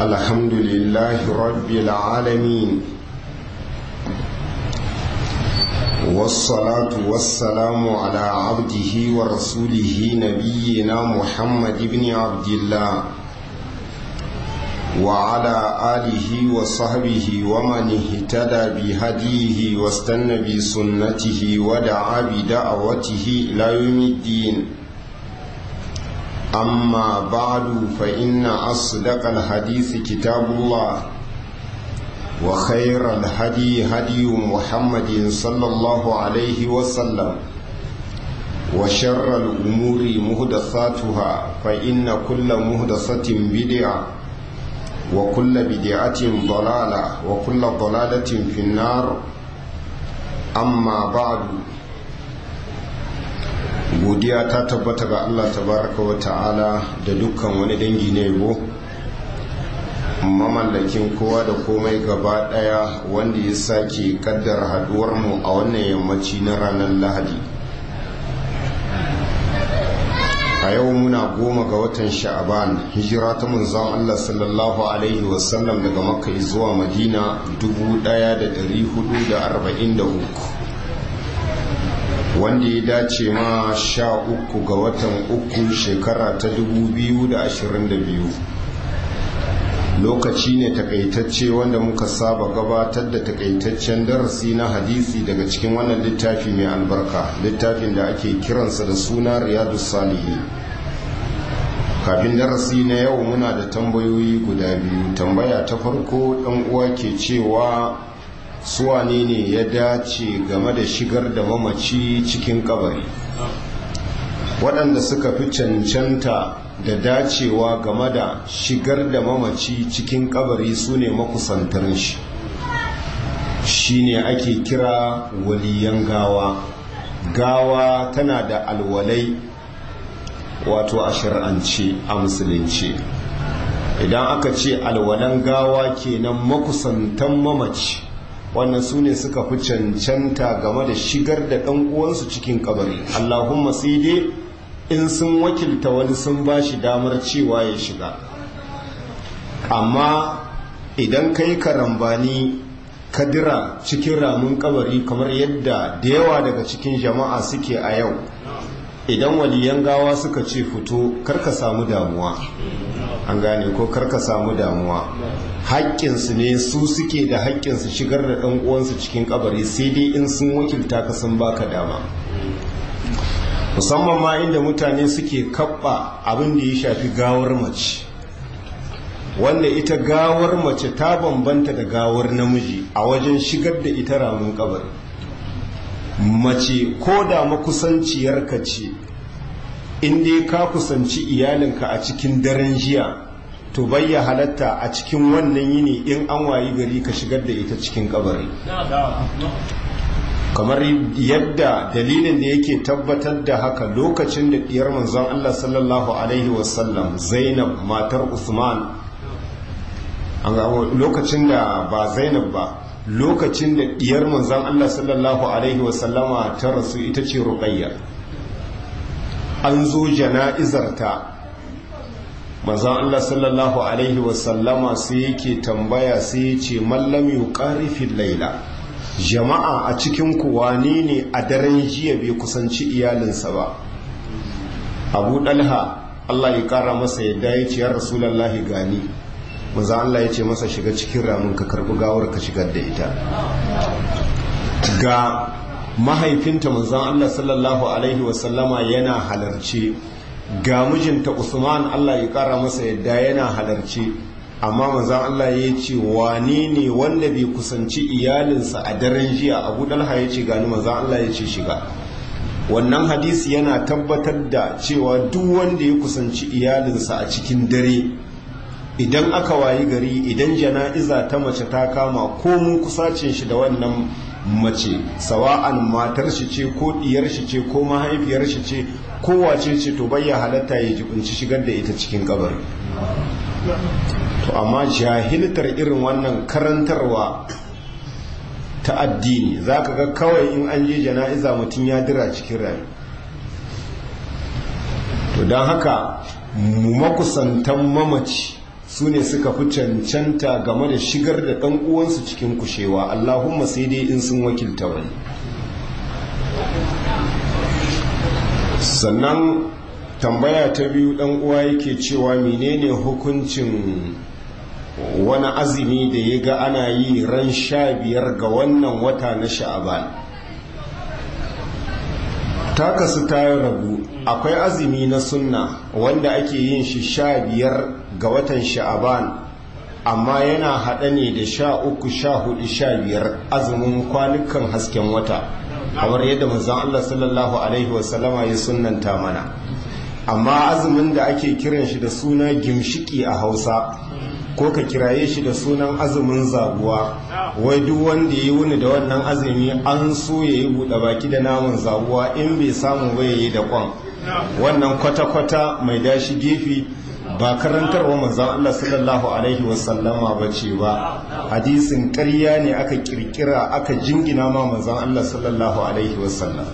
الحمد لله رب العالمين والصلاة والسلام على عبده ورسوله نبينا محمد بن عبد الله وعلى آله وصحبه ومن اهتدى بهديه واستنى بسنته ودعا بدعوته إلى يوم الدين أما بعد فإن أصدق الحديث كتاب الله وخير الهدي هدي محمد صلى الله عليه وسلم وشر الأمور مهدثاتها فإن كل مهدثة بدعة وكل بدعة ضلالة وكل ضلالة في النار أما بعد godiya ta tabbata ga Allah tabaraka wa ta'ala da dukkan wani dangi na yabo mamallakin kowa da komai gaba daya wanda ya sake kaddar haduwar mu a wannan yammaci na ranar lahadi a yau muna goma ga watan sha'aban hijira ta munzon Allah sallallahu alaihi wasallam daga makka zuwa madina 1443 wanda ya dace ma sha uku ga watan uku shekara ta 2022 lokaci ne takaitacce wanda muka saba gabatar da takaitaccen darasi na hadisi daga cikin wannan littafi mai albarka littafin da ake kiransa da suna riyadu salihi kafin darasi na yau muna da tambayoyi guda biyu tambaya ta farko ɗan uwa ke cewa suwane ne ya dace game da shigar da mamaci cikin kabari waɗanda suka fi cancanta da dacewa game da shigar da mamaci cikin kabari su ne makusantar shi shi ne ake kira waliyan gawa gawa tana da alwalai wato a shir'ance a musulunci idan aka ce alwalan gawa kenan makusantan mamaci wannan su ne suka fi cancanta game da shigar da ɗan uwansu cikin kabari allahumma sai dai in sun wakilta wani sun ba shi damar cewa ya shiga amma idan ka yi karambani kadira cikin ramin kabari kamar yadda da yawa daga cikin jama'a suke a yau idan waliyan gawa suka ce fito karka samu damuwa an gane ko karka samu damuwa haƙƙinsu ne su suke da haƙƙinsu shigar da ɗan uwansu cikin kabari sai dai in sun wakilta ka sun baka dama musamman ma inda mutane suke kaɓa abin da ya shafi gawar mace wanda ita gawar mace ta bambanta da gawar namiji a wajen shigar da ita ramin kabari mace ko da makusanciyarka ce in dai ka kusanci iyalinka a cikin daren jiya to bayya halatta a cikin wannan yini in an wayi gari ka shigar da ita cikin kabari kamar yadda dalilin da yake tabbatar da haka lokacin da diyar manzon Allah sallallahu alaihi wasallam Zainab matar Usman lokacin da ba Zainab ba lokacin da diyar manzon Allah sallallahu alaihi wasallama ta rasu ita ce Ruqayya an zo jana'izarta manzon Allah sallallahu alaihi wasallama sai yake tambaya sai ya ce mallam yuqarifil laila jama'a a cikin ku wane ne a daren jiya bai kusanci iyalinsa ba abu dalha Allah ya kara masa yadda ya ce ya rasulullahi gani manzon Allah ya ce masa shiga cikin ramin ka karbi gawar ka shigar da ita ga mahaifinta manzon Allah sallallahu alaihi wasallama yana halarce ga mijinta Usman Allah ya kara masa yadda yana halarce amma manzon Allah ya ce wane ne wanda bai kusanci iyalinsa a daren jiya Abu Dalha ya ce gani manzon Allah ya ce shiga wannan hadisi yana tabbatar da cewa duk wanda ya kusanci iyalinsa a cikin dare idan aka wayi gari idan jana'iza ta mace ta kama ko mun kusacin shi da wannan mace sawa'an matar shi ce ko diyar shi ce ko mahaifiyar shi ce ko wace ce to bayya halatta ya jibinci shigar da ita cikin kabari to amma jahiltar irin wannan karantarwa ta addini za ka ga kawai in an je jana'iza mutum ya dira cikin rayu to don haka makusantan mamaci su ne suka fi cancanta game da shigar da ɗan uwansu cikin kushewa allahumma sai dai in sun wakilta wani sannan tambaya ta biyu ɗan uwa yake cewa menene hukuncin wani azumi da ya ga ana yi ran sha biyar ga wannan wata na sha'aban ta kasu ta rabu akwai azumi na sunna wanda ake yin shi sha biyar ga watan sha'aban amma yana haɗa ne da sha uku sha hudu sha biyar azumin kwanukan hasken wata kamar yadda manzon Allah sallallahu alaihi wasallama ya sunnanta mana amma azumin da ake kiran shi da suna gimshiki a hausa ko ka kiraye shi da sunan azumin zabuwa wai duk wanda ya wuni da wannan azumi an so ya yi buɗe baki da naman zabuwa in bai samu ba ya yi da kwan wannan kwata-kwata mai dashi gefe ba karantarwa manzon Allah sallallahu alaihi wasallama ba ce ba hadisin ƙarya ne aka kirkira aka jingina ma manzon Allah sallallahu alaihi wasallam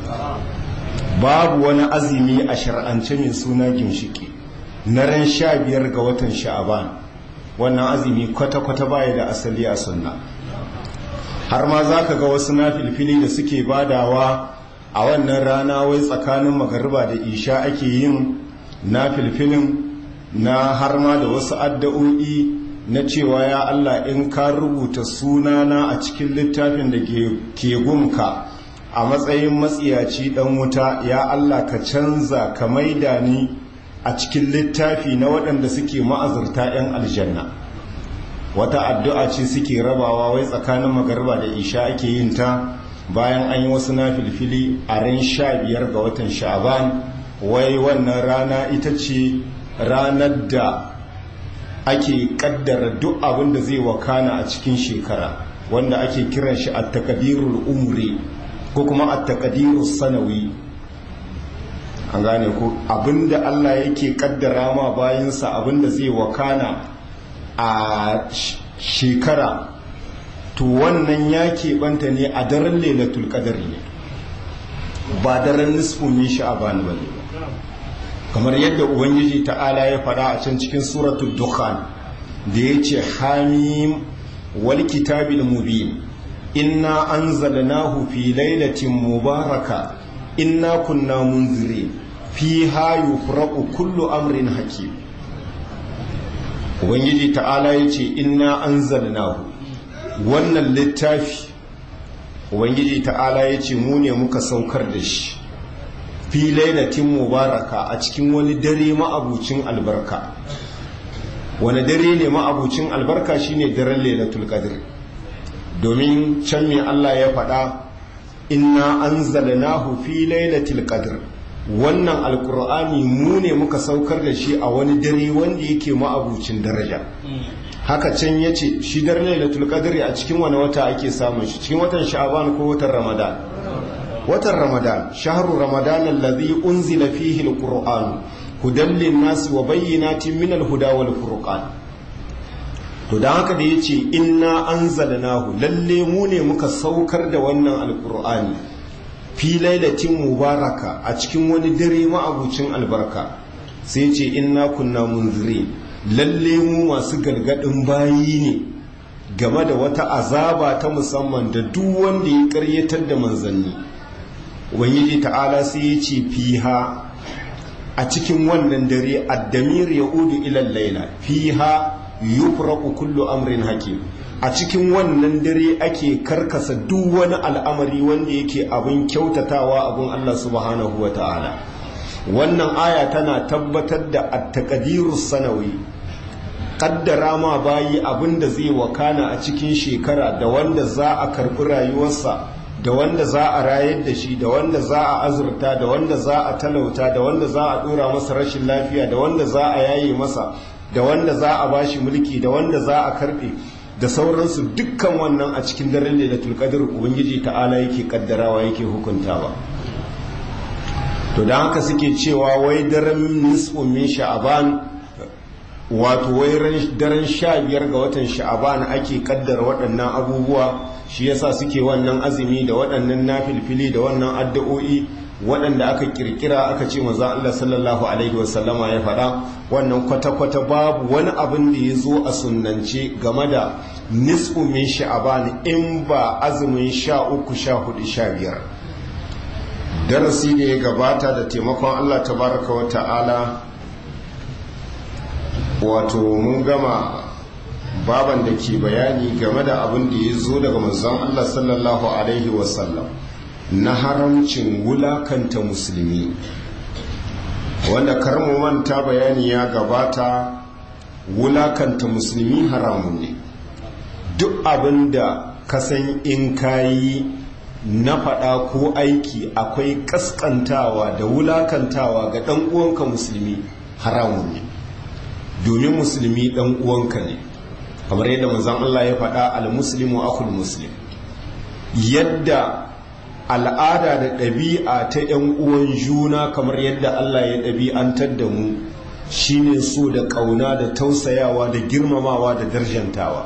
babu wani azumi a shar'ance mai suna ginshiki na ran sha biyar ga watan sha'aban wannan azumi kwata-kwata baya da asali a sunna har ma za ka ga wasu na filfili da suke badawa a wannan rana wai tsakanin magariba da isha ake yin na filfilin na har ma da wasu addu'o'i na cewa ya Allah in ka rubuta sunana a cikin littafin da ke gunka a matsayin matsiyaci dan wuta ya Allah ka canza ka maida ni a cikin littafi na waɗanda suke ma'azurta 'yan aljanna wata addu'a ce suke rabawa wai tsakanin magarba da isha ake yin ta bayan an yi wasu na filfili a ran sha biyar ga watan sha'aban wai wannan rana ita ce ranar da ake kaddara duk abin da zai wakana a cikin shekara wanda ake kiran shi a takadirul umri ko kuma a takadirul sanawi an gane ko abinda Allah yake kaddara ma bayansa abinda zai wakana a shekara to wannan ya keɓanta ne a daren lailatul qadr ne ba daren nisfin min sha'ban ba ne kamar yadda ubangiji ta'ala ya faɗa a can cikin suratul dukhan da ya ce hamim wal kitabil mubin inna anzalnahu fi lailatin mubaraka inna kunna munzirin fiha yufraqu kullu amrin hakim ubangiji ta'ala yace inna anzalnahu wannan littafi ubangiji ta'ala yace mu ne muka saukar da shi fi lailatin mubaraka a cikin wani dare ma'abucin albarka wani dare ne ma'abucin albarka shine daren lailatul qadr domin can me Allah ya faɗa inna anzalnahu fi lailatul qadr wannan alkur'ani mu ne muka saukar da shi a wani dare wanda yake ma'abucin daraja haka can yace shi daren lailatul qadr a cikin wani wata ake samun shi cikin watan sha'ban ko watan ramadan watan ramadan shahru ramadan alladhi unzila fihi alqur'an hudan lin-nas wa bayyinatin min al-huda wal furqan to dan haka da yace inna anzalnahu lalle mu ne muka saukar da wannan alqur'ani fi lailatin mubaraka a cikin wani dare ma'abucin albarka sai ce inna kunna munziri lalle mu masu gargadin bayi ne game da wata azaba ta musamman da duk wanda ya karyatar da manzanni ubangiji ta'ala sai ya ce fiha a cikin wannan dare addamir ya udu ilal laila fiha yufraqu kullu amrin hakim a cikin wannan dare ake karkasa duk wani al'amari wanda yake abin kyautatawa abin Allah subhanahu wa ta'ala wannan aya tana tabbatar da attaqadiru sanawi kaddara ma bayi abin da zai wakana a cikin shekara da wanda za a karbi rayuwarsa da wanda za a rayar da shi da wanda za a azurta da wanda za a talauta da wanda za a dora masa rashin lafiya da wanda za a yaye masa da wanda za a bashi mulki da wanda za a karbe da sauransu dukkan wannan a cikin daren lailatul qadr ubangiji ta'ala yake kaddarawa yake hukuntawa to dan haka suke cewa wai daren nisfu min sha'ban wato wai daren sha biyar ga watan sha'ban ake kaddara waɗannan abubuwa shi yasa suke wannan azumi da waɗannan nafilfili da wannan addu'o'i waɗanda aka kirkira aka ce maza Allah sallallahu alaihi wasallama ya faɗa wannan kwata-kwata babu wani abin da ya zo a sunnance game da nisfu min sha'aban in ba azumin sha uku sha hudu sha biyar darasi da ya gabata da taimakon Allah tabaraka wa ta'ala wato mun gama baban da ke bayani game da abin da ya zo daga manzon Allah sallallahu alaihi wasallam na haramcin wulakanta musulmi wanda karmu manta bayani ya gabata wulakanta musulmi haramun ne duk abin da kasan in kayi na faɗa ko aiki akwai ƙasƙantawa da wulakantawa ga ɗan uwanka musulmi haramun ne domin musulmi ɗan uwanka ne kamar yadda manzon Allah ya faɗa al-muslimu akhul muslim yadda al'ada da ɗabi'a ta ‘yan uwan juna kamar yadda Allah ya ɗabi'antar da mu shine so da ƙauna da tausayawa da girmamawa da darjantawa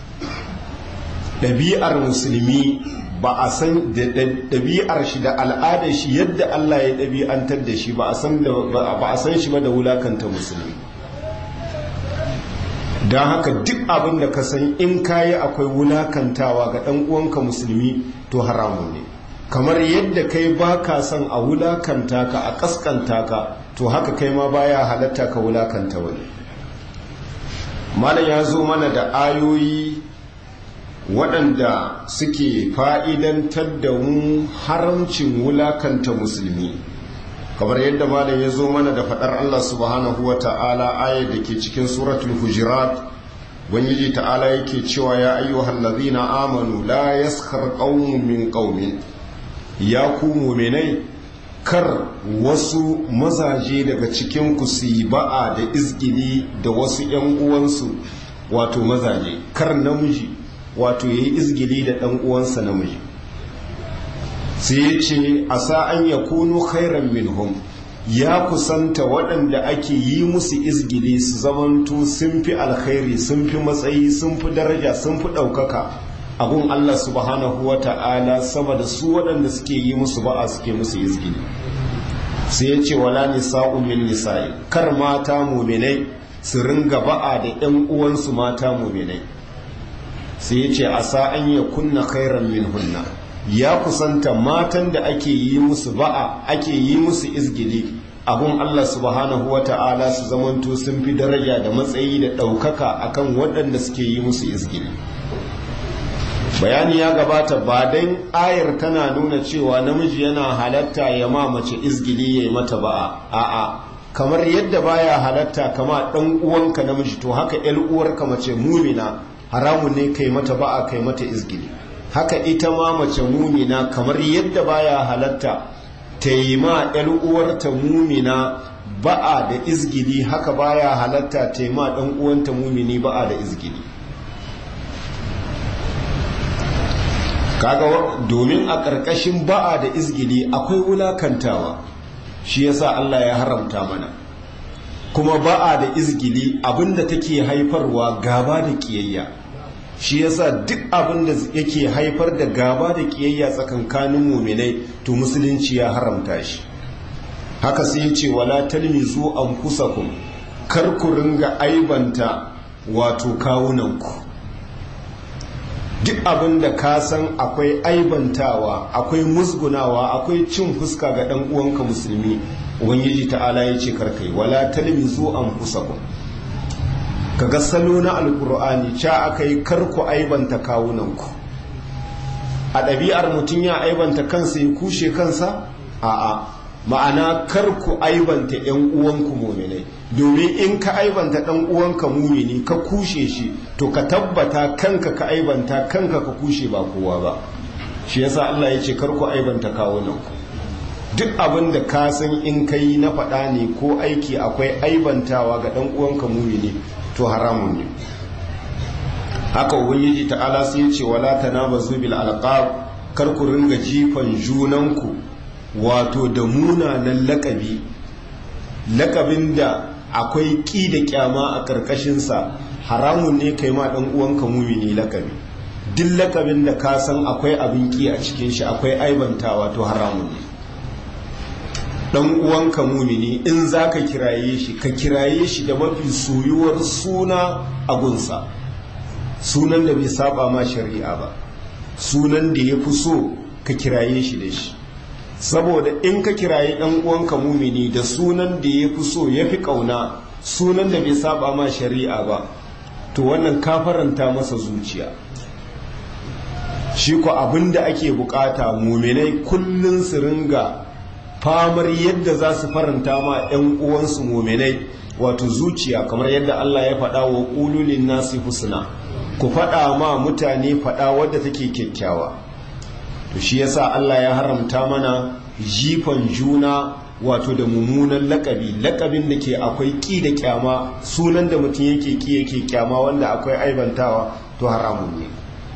ɗabi'ar musulmi ba a san da ɗabi'ar shi da al'adar shi yadda Allah ya ɗabi'antar da shi ba a san shi ba da wulakanta musulmi don haka duk abin da ka san in kayi akwai wulakantawa ga ɗan uwanka musulmi to haramun ne kamar yadda kai ba ka son a wulakanta ka a kaskanta ka to haka kai ma baya halatta ka wulakanta wani malam ya zo mana da ayoyi waɗanda suke fa'idantar da mu haramcin wulakanta musulmi kamar yadda malam ya zo mana da faɗar Allah subhanahu wa ta'ala ayar da ke cikin suratul hujirat wani ta'ala yake cewa ya ayyuhal ladhina amanu la yaskar qaumun min qaumin ya ku muminai kar wasu mazaje daga cikin ku su yi ba'a da izgili da wasu ‘yan uwansu wato mazaje kar namiji wato ya yi izgili da ɗan uwansa namiji sai ya ce a sa'an ya kunu khairan minhum ya kusanta waɗanda ake yi musu izgili su zamanto sun fi alkhairi sun fi matsayi sun fi daraja sun fi ɗaukaka abun Allah subhanahu wa ta'ala sama da su waɗanda suke yi musu ba'a suke musu izgili sai ya ce wala nisa'u min nisa'i kar mata muminai su ringa ba'a da ‘yan uwansu mata muminai sai ya ce a sa'an ya kunna khairan min hunna ya kusanta matan da ake yi musu ba'a ake yi musu izgili abun Allah subhanahu wa ta'ala su zamanto sun fi daraja da matsayi da ɗaukaka akan waɗanda suke yi musu izgili bayani ya gabata ba dan ayar tana nuna cewa namiji yana halatta ya ma mace izgili ya yi mata ba'a a'a kamar yadda baya halatta kama ɗan uwanka namiji to haka ‘yar uwarka mace mumina haramun ne kai mata ba'a kai mata izgili haka ita ma mace mumina kamar yadda baya halatta ta yi ma ‘yar uwarta mumina ba'a da izgili haka baya halatta ta yi ma ɗan uwanta mumini ba'a da izgili kaga domin a ƙarƙashin ba'a da izgili akwai wulakantawa shi yasa Allah ya haramta mana kuma ba'a da izgili abinda take haifarwa gaba da kiyayya shi yasa duk abinda yake haifar da gaba da kiyayya tsakankanin muminai to musulunci ya haramta shi haka sai ya ce wala talmizu anfusakum kar ku ringa aibanta wato kawunanku duk abin da ka san akwai aibantawa akwai musgunawa akwai cin fuska ga ɗan uwanka musulmi ubangiji ta'ala ya ce karkai wala talmizu anfusakum kaga salo na alkur'ani ca aka yi karku aibanta kawunanku a ɗabi'ar mutum ya aibanta kansa ya kushe kansa a'a ma'ana karku aibanta 'yan uwanku muminai domin in ka aibanta ɗan uwanka mumini ka kushe shi to ka tabbata kanka ka aibanta kanka ka kushe ba kowa ba shi yasa Allah ya ce karku aibanta kawunanku duk abin da ka san in ka yi na faɗa ne ko aiki akwai aibantawa ga ɗan uwanka mumini to haramun ne haka ubangiji ta'ala sai ce wala tanabazu bil alqab kar ku ringa jifan junanku wato da munanan lakabi lakabin da akwai ƙi da kyama a ƙarƙashinsa haramun ne kai ma ɗan uwanka mumini lakabi duk lakabin da ka san akwai abin ƙi a cikin shi akwai aibantawa to haramun ne dan uwanka mumini in za ka kiraye shi ka kiraye shi da mafi soyuwar suna a gunsa sunan da bai saba ma shari'a ba sunan da ya fi so ka kiraye shi da shi saboda in ka kiraye dan uwanka mumini da sunan da ya fi so ya fi kauna sunan da bai saba ma shari'a ba to wannan ka faranta masa zuciya shi ko abin da ake bukata muminai kullun su ringa famar yadda za su faranta ma 'yan uwansu muminai wato zuciya kamar yadda Allah ya faɗa wa ƙululin nasi husna ku faɗa ma mutane faɗa wadda take kyakkyawa to shi yasa Allah ya haramta mana jifan juna wato da mummunan lakabi lakabin da ke akwai ƙi da kyama sunan da mutum yake ƙi yake kyama wanda akwai aibantawa to haramun ne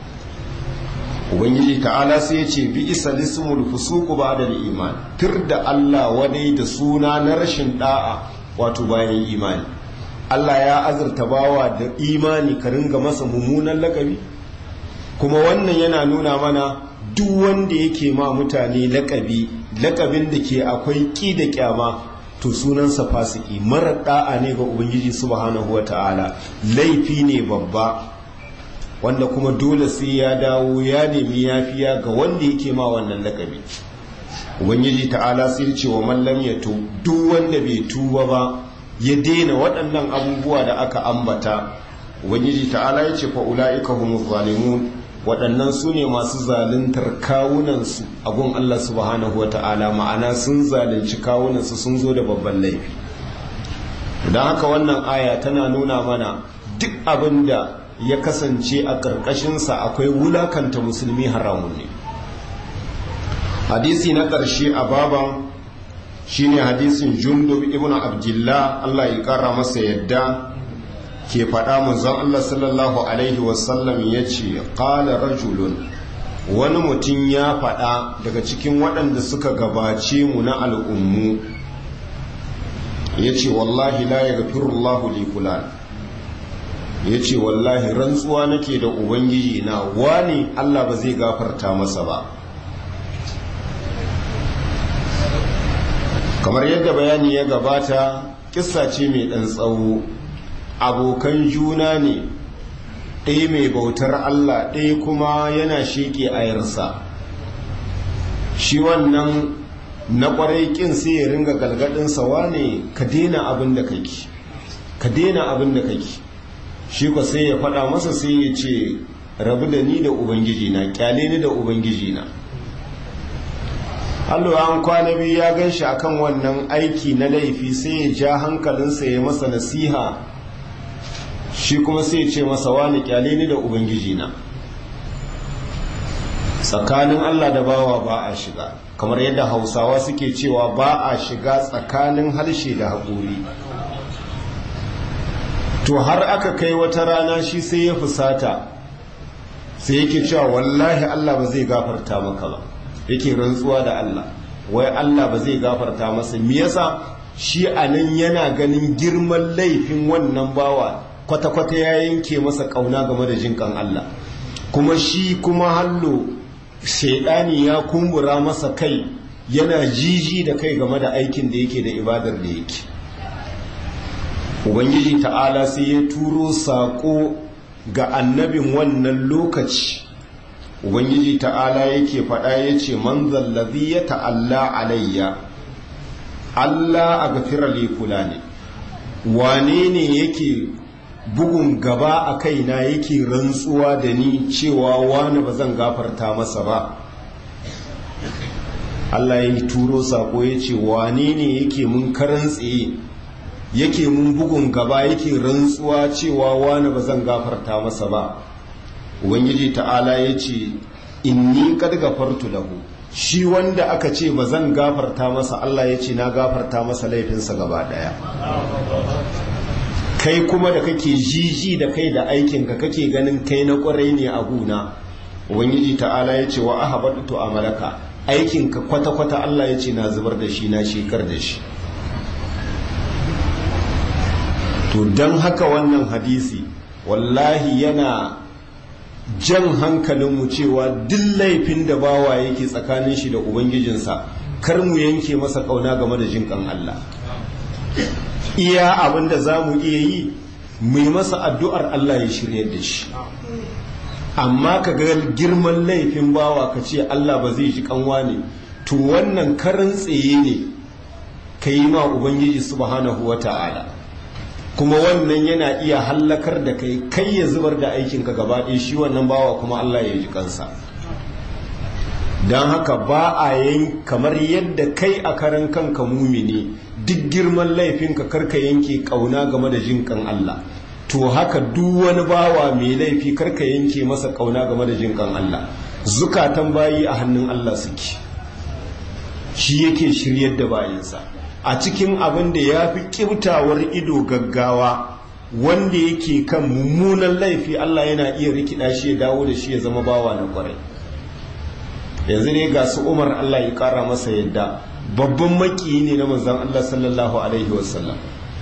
ubangiji ta'ala sai ya ce bi isa lismul fusuku ba da iman tir da Allah wadai da suna na rashin da'a wato bayan imani Allah ya azurta bawa da imani ka ringa masa mummunan lakabi kuma wannan yana nuna mana duk wanda yake ma mutane lakabi lakabin da ke akwai ƙi da kyama to sunansa fasiki marar da'a ne ga ubangiji subhanahu wa ta'ala laifi ne babba wanda kuma dole sai ya dawo ya nemi yafiya ga wanda yake ma wannan lakabi ubangiji ta'ala sai ce wa mallam ya to duk wanda bai tuba ba ya daina waɗannan abubuwa da aka ambata ubangiji ta'ala ya ce fa ulaika humuz zalimun waɗannan su ne masu zaluntar kawunansu a gun Allah subhanahu wa ta'ala ma'ana sun zalunci kawunansu sun zo da babban laifi don haka wannan aya tana nuna mana duk abin da ya kasance a ƙarƙashinsa akwai wulakanta musulmi haramun ne hadisi na ƙarshe a baban shine hadisin jundub ibn abdullah Allah ya ƙara masa yadda ke faɗa manzon Allah sallallahu alaihi wasallam ya ce ƙala rajulun wani mutum ya faɗa daga cikin waɗanda suka gabace mu na al'ummu ya ce wallahi la ya gafirullahu li fulan ya ce wallahi rantsuwa nake da ubangiji na wani Allah ba zai gafarta masa ba kamar yadda bayani ya gabata kissa ce mai ɗan tsawo abokan juna ne ɗaya mai bautar Allah ɗaya kuma yana sheƙe ayarsa shi wannan na ƙwarai ƙin sai ya ringa galgadinsa wane ka daina abin da kake ka daina abin da kake shi ko sai ya faɗa masa sai ya ce rabu da ni da ubangiji na kyale ni da ubangiji na Allah an kwana biyu ya gan shi akan wannan aiki na laifi sai ya ja hankalinsa ya masa nasiha shi kuma sai ya ce masa wani kyale ni da ubangiji na tsakanin Allah da bawa ba a shiga kamar yadda hausawa suke cewa ba a shiga tsakanin harshe da haƙuri to har aka kai wata rana shi sai ya fusata sai yake cewa wallahi Allah ba zai gafarta maka ba yake rantsuwa da Allah wai Allah ba zai gafarta masa me yasa shi anan yana ganin girman laifin wannan bawa kwata-kwata ya yanke masa kauna game da jinkan Allah kuma shi kuma hallo shaidani ya kumbura masa kai yana jiji da kai game da aikin da yake da ibadar da yake ubangiji ta'ala sai ya turo saƙo ga annabin wannan lokaci ubangiji ta'ala yake faɗa ya ce man zallazi ya ta'alla alayya allah a gafira kula ne wane ne yake bugun gaba a kaina yake rantsuwa da ni cewa wani ba zan gafarta masa ba allah ya turo saƙo ya ce wane ne yake mun karan tsaye yake mun bugun gaba yake rantsuwa cewa wani ba zan gafarta masa ba ubangiji ta'ala ya ce inni kad gafartu lahu shi wanda aka ce ba zan gafarta masa Allah ya ce na gafarta masa laifinsa gaba daya kai kuma da kake jiji da kai da aikinka kake ganin kai na kwarai ne a guna ubangiji ta'ala ya ce wa ahabatu amalaka aikinka kwata-kwata Allah ya ce na zubar da shi na shekar da shi to don haka wannan hadisi wallahi yana jan hankalinmu cewa duk laifin da bawa yake tsakanin shi da ubangijinsa kar mu yanke masa kauna game da jinkan Allah iya abin da za mu iya yi mu yi masa addu'ar Allah ya shirya da shi amma ka ga girman laifin bawa ka ce Allah ba zai ji kanwa ne to wannan karin tsaye ne ka yi ma Ubangiji subhanahu wa ta'ala kuma wannan yana iya hallakar da kai kai ya zubar da aikinka gaba ɗaya shi wannan bawa kuma Allah ya ji kansa don haka ba a yin kamar yadda kai a karan kanka mumini duk girman laifinka karka yanke kauna game da jinkan Allah to haka duk wani bawa mai laifi karka yanke masa kauna game da jinkan Allah zukatan bayi a hannun Allah suke shi yake shiryar da bayinsa a cikin abin da ya fi kibtawar ido gaggawa wanda yake kan mummunan laifi Allah yana iya rikida shi ya dawo da shi ya zama bawa na kwarai yanzu ne ga su umar Allah ya kara masa yadda babban makiyi ne na manzan Allah sallallahu alaihi wasallam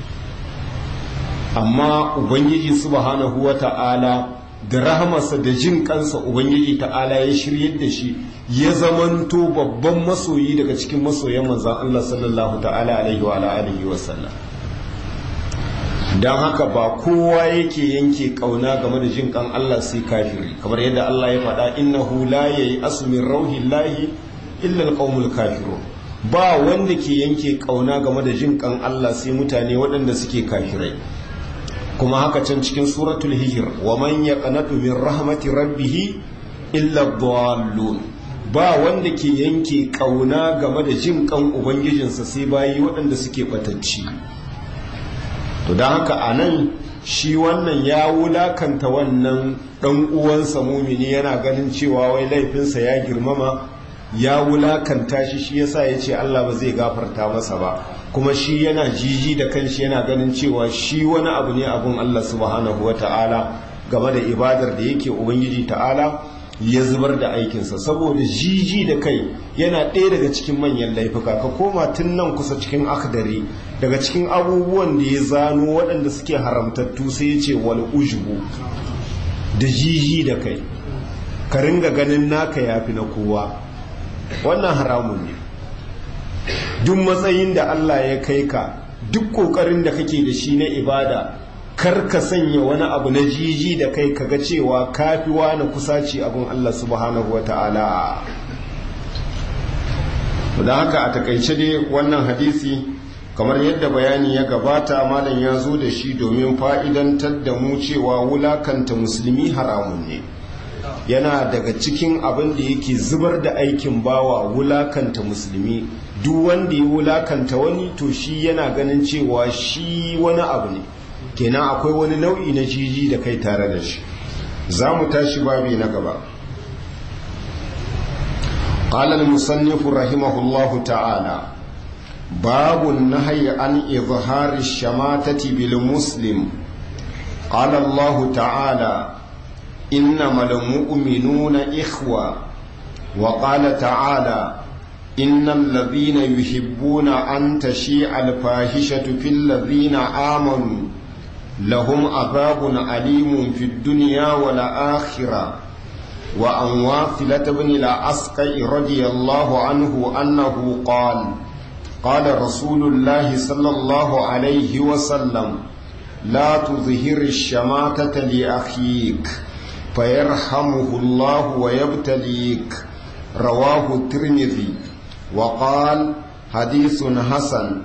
amma ubangiji subhanahu wa ta'ala da rahamarsa da jin kansa ubangiji ta'ala ya shiryar da shi ya zamanto babban masoyi daga cikin masoyan manzan Allah sallallahu ta'ala alaihi wa alihi wasallam don haka ba kowa yake yanke kauna game da jin kan Allah sai kafiri kamar yadda Allah ya faɗa innahu la yayi asmin rauhillahi illa alqaumul kafirun ba wanda ke yanke kauna game da jin kan Allah sai mutane waɗanda suke kafirai kuma haka can cikin suratul hijr wa man yaqnatu min rahmati rabbih illa dhallun ba wanda ke yanke kauna game da jin kan ubangijinsa sai bayi waɗanda suke batacci to don haka a nan shi wannan ya wulakanta wannan ɗan uwansa mumini yana ganin cewa wai laifinsa ya girmama ya wulakanta shi shi yasa ya ce Allah ba zai gafarta masa ba kuma shi yana jiji da kanshi yana ganin cewa shi wani abu ne abun Allah subhanahu wa ta'ala game da ibadar da yake ubangiji ta'ala ya zubar da aikinsa saboda jiji da kai yana ɗaya daga cikin manyan laifuka ka koma tun nan kusa cikin akdari daga cikin abubuwan da ya zano waɗanda suke haramtattu sai ya ce wal ujubu da jiji da kai ka ringa ganin naka yafi na kowa wannan haramun ne duk matsayin da Allah ya kai ka duk ƙoƙarin da kake da shi na ibada kar ka sanya wani abu na jiji da kai kaga cewa kafi wani kusaci abin Allah subhanahu wata'ala da haka a takaice dai wannan hadisi kamar yadda bayani ya gabata malam ya zo da shi domin fa'idantar da mu cewa wulakanta musulmi haramun ne yana daga cikin abin da yake zubar da aikin bawa wulakanta musulmi duk wanda ya wulakanta wani to shi yana ganin cewa shi wani abu ne kenan akwai wani nau'i na jiji da kai tare da shi za mu tashi babi na gaba قال المصنف رحمه الله تعالى باب النهي عن إظهار الشماتة بالمسلم قال الله تعالى إنما المؤمنون إخوة وقال تعالى إن الذين يحبون أن تشيع الفاحشة في الذين آمنوا لهم عذاب أليم في الدنيا والآخرة وعن واثلة بن العسقع رضي الله عنه أنه قال قال رسول الله صلى الله عليه وسلم لا تظهر الشماتة لأخيك فيرحمه الله ويبتليك رواه الترمذي وقال حديث حسن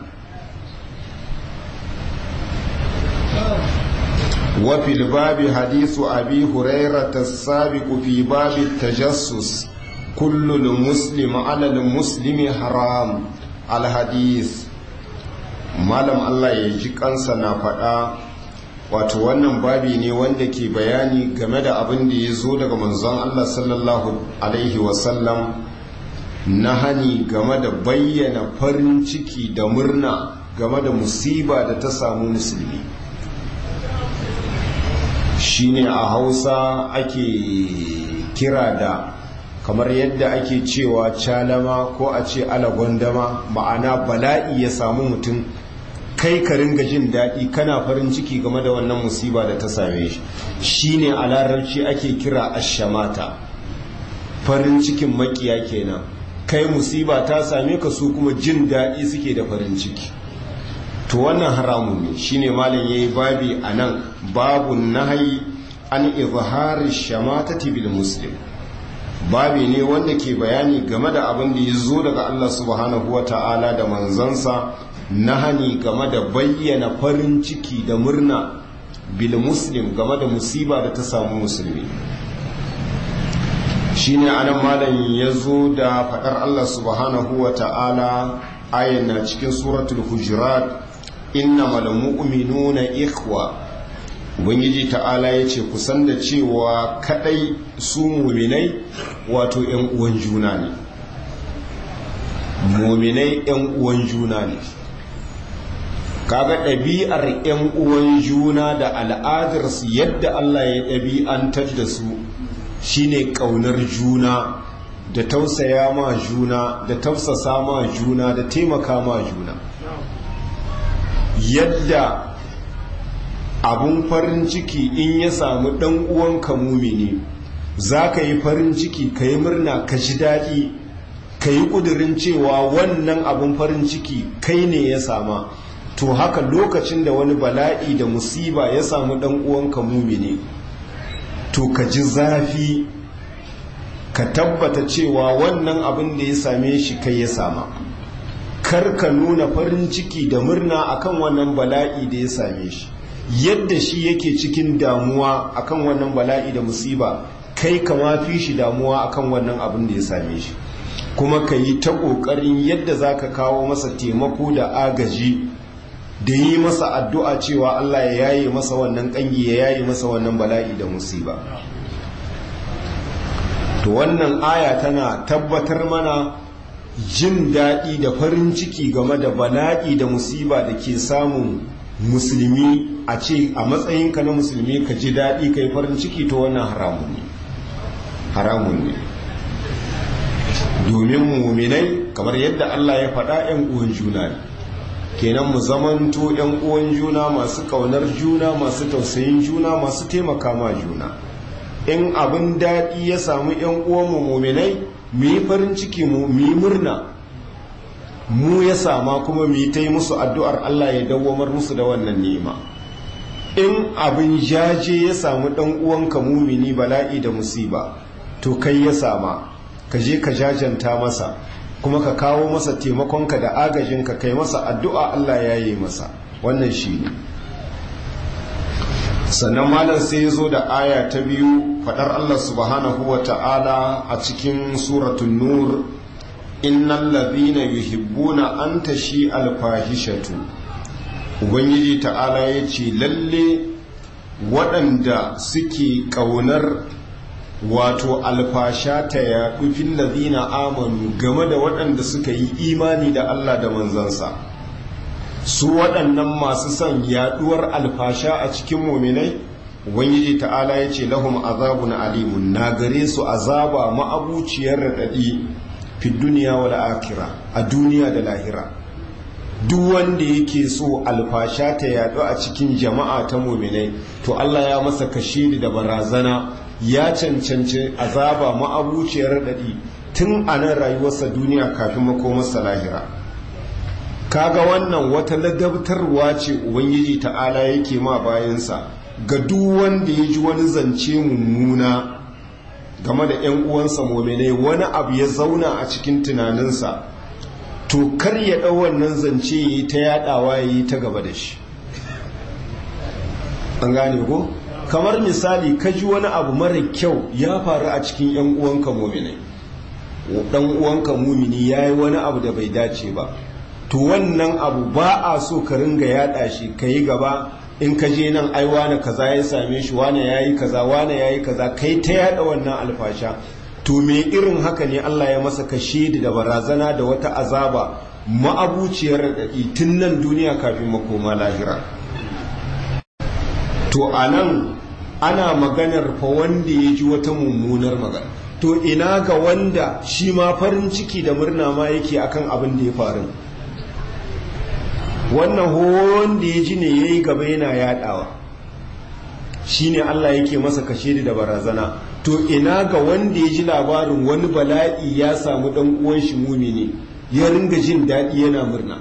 وفي الباب حديث أبي هريرة السابق في باب التجسس كل المسلم على المسلم حرام الحديث malam Allah ya ji kansa na faɗa wato wannan babi ne wanda ke bayani game da abin da ya zo daga manzon Allah sallallahu alaihi wasallam na hani game da bayyana farin ciki da murna game da musiba da ta samu musulmi shine a hausa ake kira da kamar yadda ake cewa calama ko a ce alagwandama ma'ana bala'i ya samu mutum kai ka ringa jin daɗi kana farin ciki game da wannan musiba da ta same shi shine a larabci ake kira ashamata farin cikin makiya kenan kai musiba ta same ka su kuma jin daɗi suke da farin ciki to wannan haramun ne shine malam yayi babi anan babu nahyi an izhari shamatati bil muslim babi ne wanda ke bayani game da abin da ya zo daga Allah subhanahu wa ta'ala da manzansa na hani game da bayyana farin ciki da murna bil muslim game da musiba da ta samu musulmi shine anan malam ya zo da faɗar Allah subhanahu wa ta'ala ayan na cikin suratul hujurat innamal mu'minuna ikhwa ubangiji ta'ala ya ce kusan da cewa kadai su muminai wato yan uwan juna ne muminai yan uwan juna ne kaga ɗabi'ar yan uwan juna da al'adarsu yadda Allah ya ɗabi'antar da su shine ƙaunar juna da tausaya ma juna da tausasa ma juna da taimaka ma juna yadda abun farin ciki in ya samu ɗan uwanka mumini za ka yi farin ciki ka yi murna ka ji daɗi ka yi ƙudurin cewa wannan abun farin ciki kai ne ya sama to haka lokacin da wani bala'i da musiba ya samu ɗan uwanka mumini to ka ji zafi ka tabbata cewa wannan abin da ya same shi kai ya sama kar ka nuna farin ciki da murna akan wannan bala'i da ya same shi yadda shi yake cikin damuwa akan wannan bala'i da musiba kai kama fi shi damuwa akan wannan abin da ya same shi kuma ka yi ta ƙoƙarin yadda za ka kawo masa taimako da agaji da yi masa addu'a cewa Allah ya yaye masa wannan ƙangi ya yaye masa wannan bala'i da musiba to wannan aya tana tabbatar mana jin daɗi da farin ciki game da bala'i da musiba da ke samun musulmi a ce a matsayinka na musulmi ka ji daɗi ka yi farin ciki to wannan haramun ne haramun ne domin muminai kamar yadda Allah ya faɗa 'yan uwan juna ne kenan mu zamanto 'yan uwan juna masu ƙaunar juna masu tausayin juna masu taimaka ma juna in abin daɗi ya samu 'yan uwanmu muminai mu yi farin ciki mu yi murna mu ya sama kuma mu yi ta yi musu addu'ar Allah ya dawwamar musu da wannan nema in abin jaje ya samu ɗan uwanka mumini bala'i da musiba to kai ya sama ka je ka jajanta masa kuma ka kawo masa taimakonka da agajinka kai masa addu'a Allah ya yi masa wannan shi ne sannan malam sai ya zo da aya ta biyu faɗar Allah subhanahu wa ta'ala a cikin suratun nur innan labina yuhibbuna an tashi alfahishatu ubangiji ta'ala ya ce lalle waɗanda suke ƙaunar wato alfasha ta yaɗu fil ladina amanu game da waɗanda suka yi imani da Allah da manzansa su waɗannan masu son yaɗuwar alfasha a cikin muminai ubangiji ta'ala ya ce lahum azabun alimun na gare su azaba ma'abuciyar raɗaɗi fi duniya wal akira a duniya da lahira duk wanda yake so alfasha ta yaɗu a cikin jama'a ta muminai to Allah ya masa kashiri da barazana ya cancanci azaba ma'abuciyar raɗaɗi tun a nan rayuwarsa duniya kafin makomarsa lahira kaga wannan wata ladabtarwa ce ubangiji ta'ala yake ma bayansa ga duk wanda ya ji wani zance mummuna game da 'yan uwansa mominai wani abu ya zauna a cikin tunaninsa to kar ya ɗau wannan zance ya yi ta yaɗawa ya yi ta gaba da shi an gane ko? kamar misali ka ji wani abu mara kyau ya faru a cikin 'yan uwanka muminai dan uwanka mumini ya yi wani abu da bai dace ba to wannan abu ba a so ka ringa yada shi ka yi gaba in ka je nan ai wane kaza ya same shi wane ya yi kaza wane ya yi kaza kai ta yada wannan alfasha to me irin haka ne Allah ya masa kashe da barazana da wata azaba ma'abuciyar raɗaɗi tun nan duniya kafin makoma lahira to a nan ana maganar fa wanda ya ji wata mummunar magana to ina ga wanda shi ma farin ciki da murna ma yake akan abin da ya faru wannan wanda ya ji ne ya yi gaba yana yadawa shine Allah yake masa kashe da barazana to ina ga wanda ya ji labarin wani bala'i ya samu dan uwan shi mumini ya ringa jin daɗi yana murna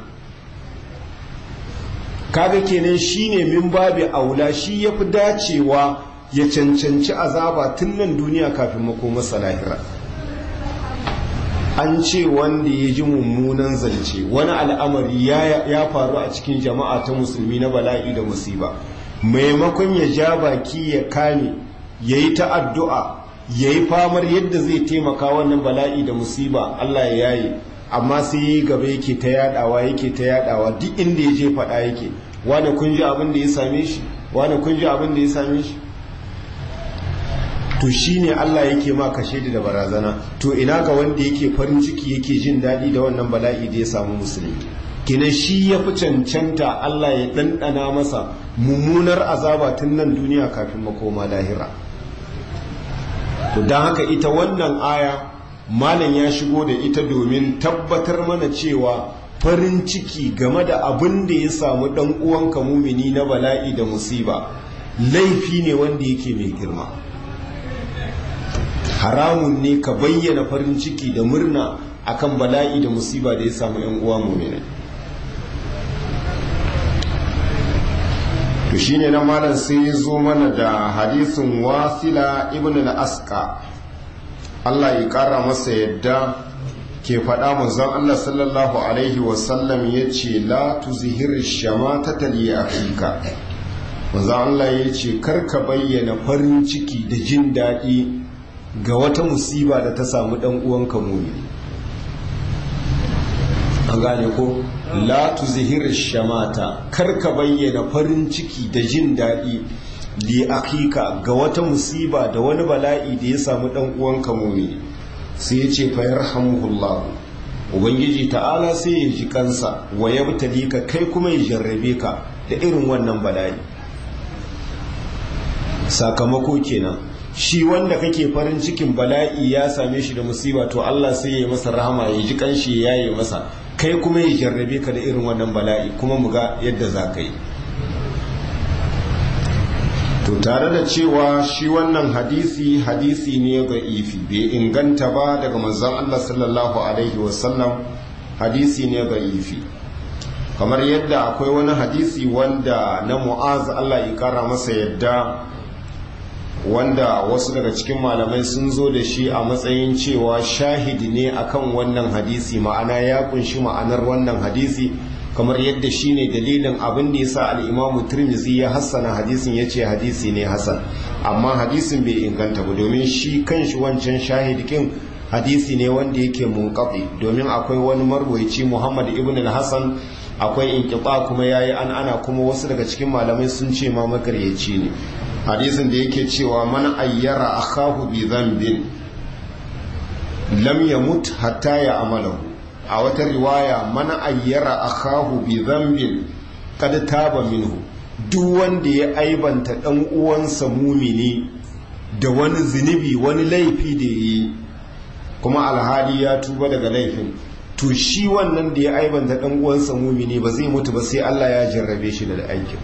kaga kenan shine min babi aula shi yafi dacewa ya cancanci azaba tun nan duniya kafin makomarsa lahira an ce wanda ya ji mummunan zance wani al'amari ya faru a cikin jama'a ta musulmi na bala'i da musiba maimakon ya ja baki ya kame ya yi ta addu'a ya yi famar yadda zai taimaka wannan bala'i da musiba Allah ya yaye amma sai yi gaba yake ta yadawa yake ta yadawa duk inda ya je faɗa yake wane kun ji abin da ya same shi wane kun ji abin da ya same shi to shine Allah yake ma kashe da barazana to ina ga wanda yake farin ciki yake jin daɗi da wannan bala'i da ya samu musulmi kina shi ya fi cancanta Allah ya ɗanɗana masa mummunar azaba tun nan duniya kafin makoma lahira to don haka ita wannan aya malam ya shigo da ita domin tabbatar mana cewa farin ciki game da abin da ya samu ɗan uwanka mumini na bala'i da musiba laifi ne wanda yake mai girma haramun ne ka bayyana farin ciki da murna akan bala'i da musiba da ya samu yan uwa mu'minai to shine na malam sai ya zo mana da hadisin wasila ibn al-asqa Allah ya kara masa yadda ke faɗa manzon Allah sallallahu alaihi wasallam ya ce la tuzhir shamatata li akhika manzon Allah ya ce karka bayyana farin ciki da jin daɗi ga wata musiba da ta samu dan uwanka mumini an gane ko la tuzhir shamata kar ka bayyana farin ciki da jin daɗi li akika ga wata musiba da wani bala'i da ya samu dan uwanka mumini sai ya ce fa yarhamuhullah ubangiji ta'ala sai ya ji kansa wa yabtali ka kai kuma ya jarrabe ka da irin wannan bala'i sakamako kenan shi wanda kake farin cikin bala'i ya same shi da musiba to Allah sai ya yi masa rahama ya ji kanshi ya yi masa kai kuma ya jarrabe ka da irin wannan bala'i kuma mu ga yadda za ka yi to tare da cewa shi wannan hadisi hadisi ne ga ifi bai inganta ba daga manzon Allah sallallahu alaihi wasallam hadisi ne ga ifi kamar yadda akwai wani hadisi wanda na mu'az Allah ya kara masa yadda wanda wasu daga cikin malamai sun zo da shi a matsayin cewa shahidi ne akan wannan hadisi ma'ana ya kunshi ma'anar wannan hadisi kamar yadda shi ne dalilin abin da ya sa al'imamu turmizi ya hassana hadisin ya ce hadisi ne hassan amma hadisin bai inganta ba domin shi kanshi wancan shahidikin hadisi ne wanda yake munkafi domin akwai wani marwaici muhammad ibn al-hassan akwai inkiba kuma yayi an ana kuma wasu daga cikin malamai sun ce ma makaryaci ne hadisin da yake cewa man ayyara akahu bi dhanbin lam yamut hatta ya amalahu a wata riwaya man ayyara akahu bi dhanbin kad taba minhu duk wanda ya aibanta dan uwansa mumini da wani zunubi wani laifi da yi kuma alhali ya tuba daga laifin to shi wannan da ya aibanta dan uwansa mumini ba zai mutu ba sai Allah ya jarrabe shi da aikin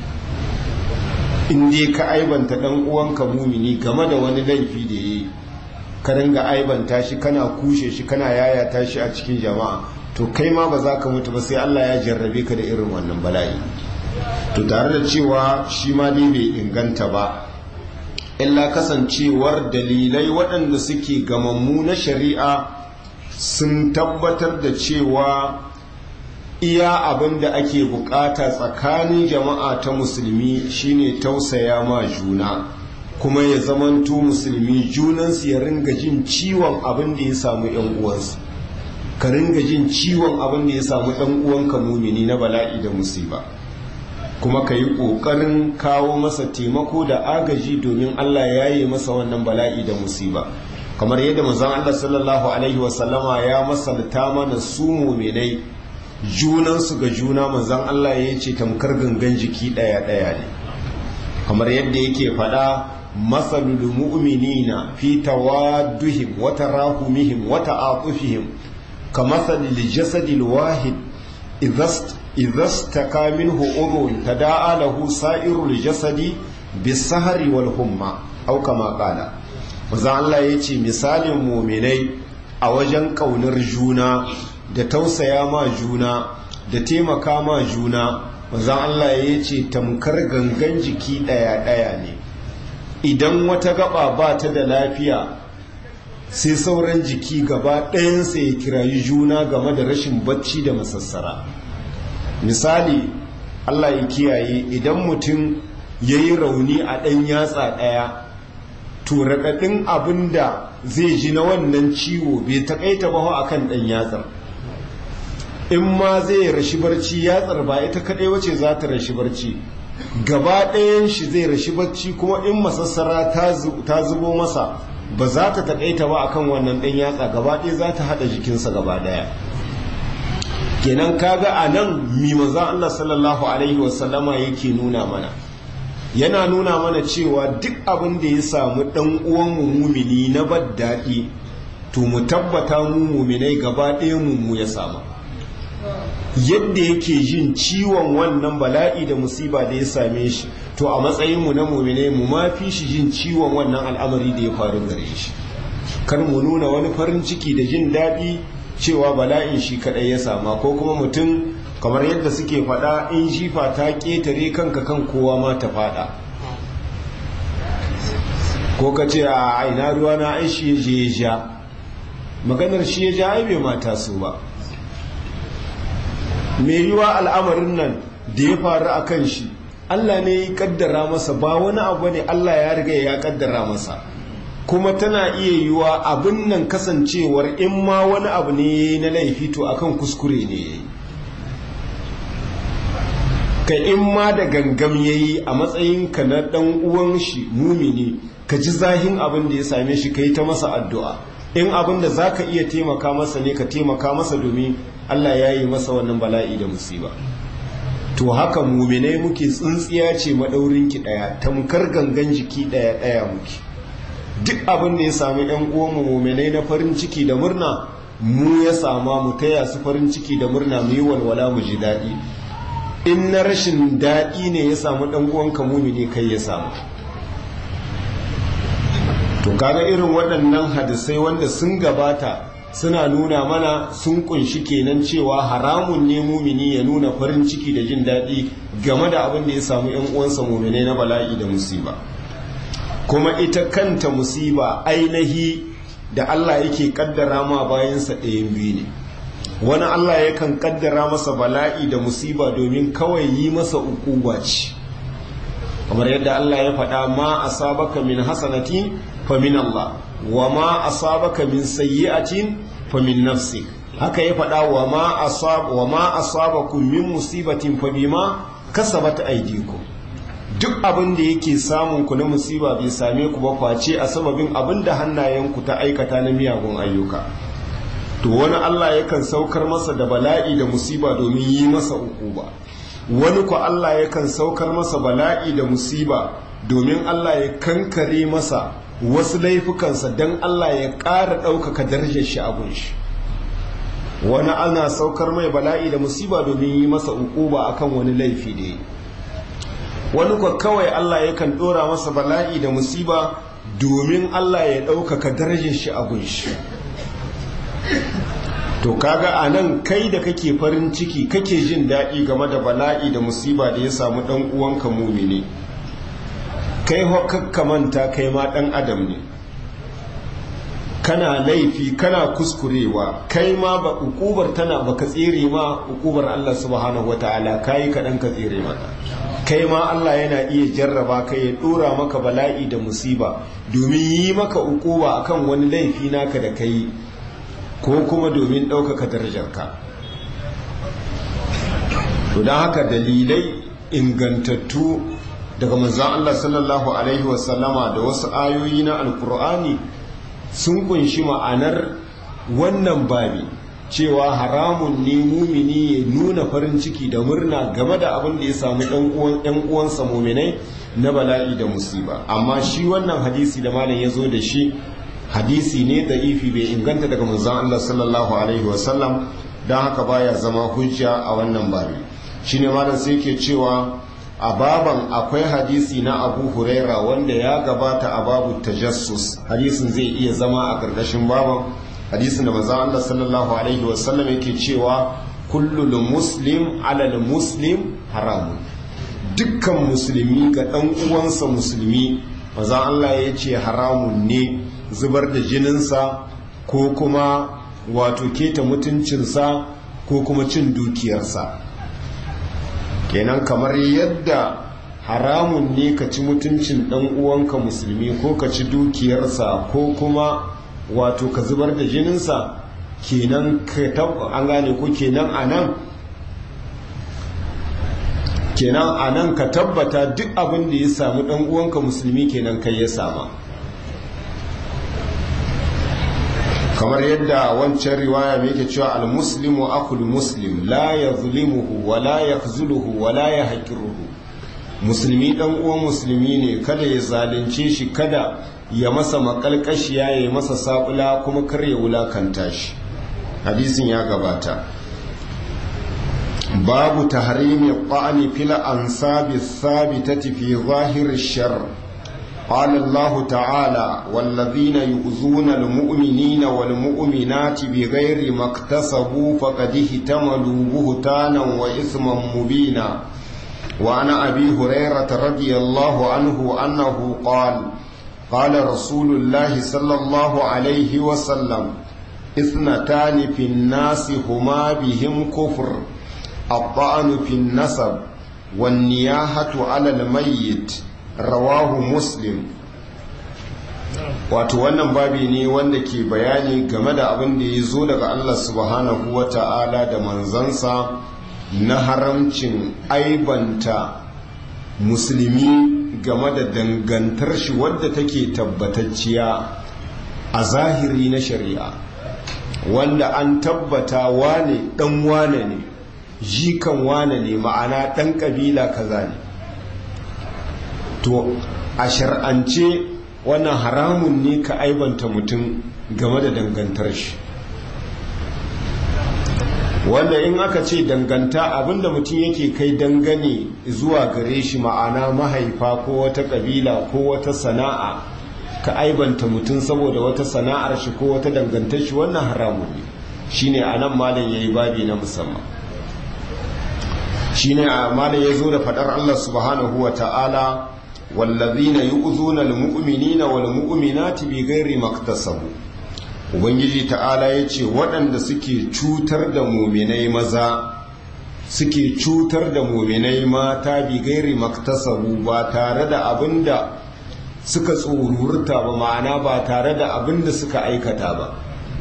in dai ka aibanta dan uwanka mumini game da wani laifi da yi ka ringa aibanta shi kana kushe shi kana yayata shi a cikin jama'a to kai ma ba za ka mutu ba sai Allah ya jarrabe ka da irin wannan bala'i to tare da cewa shi ma dai bai inganta ba illa kasancewar dalilai waɗanda suke gamammu na shari'a sun tabbatar da cewa iya abin da ake bukata tsakanin jama'a ta musulmi shine tausaya ma juna kuma ya zamanto musulmi junansu ya ringa jin ciwon abin da ya samu yan uwansu ka ringa jin ciwon abin da ya samu ɗan uwanka mumini na bala'i da musiba kuma ka yi ƙoƙarin kawo masa taimako da agaji domin Allah ya yi masa wannan bala'i da musiba kamar yadda manzon Allah sallallahu alaihi wasallama ya masalta mana su muminai junansu ga juna manzon Allah ya ce tamkar gangan jiki ɗaya ɗaya ne kamar yadda yake faɗa masalul mu'minina fi tawadduhim wa tarahumihim wa ta'atufihim kamasalil jasadil wahid idza istaka minhu udhun tada'a lahu sa'irul jasadi bisahari wal humma au kama qala manzo Allah yace misalin mu'minai a wajen kaunar juna da tausaya ma juna da taimaka ma juna manzo Allah yace tamkar gangan jiki daya daya ne idan wata gaba ba ta da lafiya sai sauran jiki gaba ɗayansa ya kirayi juna game da rashin bacci da masassara misali Allah ya kiyaye idan mutum ya yi rauni a ɗan yatsa ɗaya to raɗaɗin abin da zai ji na wannan ciwo bai taƙaita ba a kan ɗan yatsar in ma zai rashi barci yatsar ba ita kaɗai wace za ta rashi barci gaba ɗayan shi zai rashi barci kuma in masassara ta zubo masa ba za ta taƙaita ba akan wannan ɗan yatsa gaba ɗaya za ta haɗa jikinsa gaba ɗaya kenan kaga a nan mi maza Allah sallallahu alaihi wasallama yake nuna mana yana nuna mana cewa duk abin da ya samu ɗan uwan mumini na daɗi to mu tabbata mu muminai gaba ɗaya mu ya samu yadda yake jin ciwon wannan bala'i da musiba da ya same shi to a matsayinmu na muminai mu ma fi shi jin ciwon wannan al'amari da ya faru gare shi kar mu nuna wani farin ciki da jin daɗi cewa bala'in shi kaɗai ya sama ko kuma mutum kamar yadda suke faɗa in jifa ta ƙetare kanka kan kowa ma ta faɗa ko ka ce a aina ruwa na ai shi ya je ya ja maganar shi ya ja ai bai mata su ba mai yiwa al'amarin nan da ya faru a kan shi Allah ne ya kaddara masa ba wani abu ne Allah ya riga ya kaddara masa kuma tana iya yiwa abin nan kasancewar in ma wani abu ne na laifi to akan kuskure ne yayi ka in ma da gangam yayi a matsayin ka na dan uwan shi mumini ka ji zahin abin da ya same shi kai ta masa addu'a in abin da zaka iya taimaka masa ne ka taimaka masa domin Allah ya yi masa wannan bala'i da musiba to haka muminai muke tsintsiya ce maɗaurinki ɗaya tamkar gangan jiki ɗaya ɗaya muke duk abin da ya sami ‘yan uwanmu muminai na farin ciki da murna mu ya sama mu taya su farin ciki da murna mu yi walwala mu ji daɗi in na rashin daɗi ne ya samu ɗan uwanka mumini kai ya samu to kaga irin waɗannan hadisai wanda sun gabata suna nuna mana sun kunshi kenan cewa haramun ne mumini ya nuna farin ciki da jin daɗi game da abin da ya samu ‘yan uwansa mumine na bala'i da musiba kuma ita kanta musiba ainihi da Allah yake kaddara ma bayansa ɗayan biyu ne wani Allah yakan kaddara masa bala'i da musiba domin kawai yi masa ukuba ce kamar yadda Allah ya faɗa ma asabaka min hasanati fa min Allah wa ma asabaka min sayyi'atin fa min nafsik haka ya faɗa wa ma asab wa ma asabakum min musibatin fa bima kasabat aydikum duk abin da yake samun ku na musiba bai same ku ba face a sababin abin da hannayenku ta aikata na miyagun ayyuka to wani Allah yakan saukar masa da bala'i da musiba domin yi masa ukuba wani ku Allah yakan saukar masa bala'i da musiba domin Allah ya kankare masa wasu laifukansa don Allah ya ƙara ɗaukaka darajar shi abun shi wani ana saukar mai bala'i da musiba domin yi masa ukuba akan wani laifi da yi wani kwa kawai Allah yakan ɗora masa bala'i da musiba domin Allah ya ɗaukaka darajar shi abun shi to kaga a nan kai da kake farin ciki kake jin daɗi game da bala'i da musiba da ya samu ɗan uwanka mumini kai hokakka manta kai ma ɗan adam ne kana laifi kana kuskurewa kai ma ba ukubar tana baka tsere ma ukubar Allah subhanahu wataala kai kaɗan ka tsere mata kai ma Allah yana iya jarraba kai ya ɗora maka bala'i da musiba domin yi maka ukuba akan wani laifi naka da kai ko kuma domin ɗaukaka darajarka to don haka dalilai ingantattu daga manzan Allah sallallahu Alaihi wasallama da wasu ayoyi na alkur'ani sun kunshi ma'anar wannan babi cewa haramun ne mumini ya nuna farin ciki da murna game da abin da ya samu ɗan uwansa muminai na bala'i da musiba amma shi wannan hadisi da malam ya zo da shi hadisi ne da ifi bai inganta daga manzon Allah sallallahu alaihi wasallam don haka baya zama hujja a wannan babi shine malam sai ke cewa a baban akwai hadisi na abu huraira wanda ya gabata a babu tajassus hadisin zai iya zama a ƙarƙashin baban hadisin da manzon Allah sallallahu alaihi wasallam yake cewa kullul muslim alal muslim haramun dukkan musulmi ga ɗan uwansa musulmi manzon Allah ya ce haramun ne zubar da jininsa ko kuma wato keta mutuncinsa ko kuma cin dukiyarsa kenan kamar yadda haramun ne ka ci mutuncin ɗan uwanka musulmi ko ka ci dukiyarsa ko kuma wato ka zubar da jininsa kenan an gane ko kenan a nan kenan a nan ka tabbata duk abin da ya samu ɗan uwanka musulmi kenan kai ya sama kamar yadda wancan riwaya mai yake cewa al-muslimu akul muslim la yazlimuhu wa la yakhzuluhu wa la yahqiruhu musulmi dan uwan musulmi ne kada ya zalunce shi kada ya masa makalkashiya ya masa sabula kuma kar ya wulakanta shi hadisin ya gabata babu tahrimi qani fil ansabi thabitati fi zahir ash-shar قال الله تعالى والذين يؤذون المؤمنين والمؤمنات بغير ما اكتسبوا فقد احتملوا بهتانا وإثما مبينا وعن أبي هريرة رضي الله عنه أنه قال قال رسول الله صلى الله عليه وسلم اثنتان في الناس هما بهم كفر الطعن في النسب والنياحة على الميت rawahu muslim wato wannan babi ne wanda ke bayani game da abin da ya zo daga Allah subhanahu wa ta'ala da manzansa na haramcin aibanta musulmi game da dangantar shi wadda take tabbatacciya a zahiri na shari'a wanda an tabbata wane dan wane ne jikan wane ne ma'ana dan kabila kaza ne to a shar'ance wannan haramun ne ka aibanta mutum game da dangantar shi wanda in aka ce danganta abinda mutum yake kai dangane zuwa gare shi ma'ana mahaifa ko wata kabila ko wata sana'a ka aibanta mutum saboda wata sana'ar shi ko wata dangantar shi wannan haramun ne shine anan malam yayi babi na musamman shine a malam ya zo da fadar Allah subhanahu wa ta'ala wallazina yu'zuna almu'minina walmu'minati bighairi maktasabu ubangiji ta'ala yace waɗanda suke cutar da mu'minai maza suke cutar da mu'minai mata bighairi maktasabu ba tare da abinda suka tsururta ba ma'ana ba tare da abinda suka aikata ba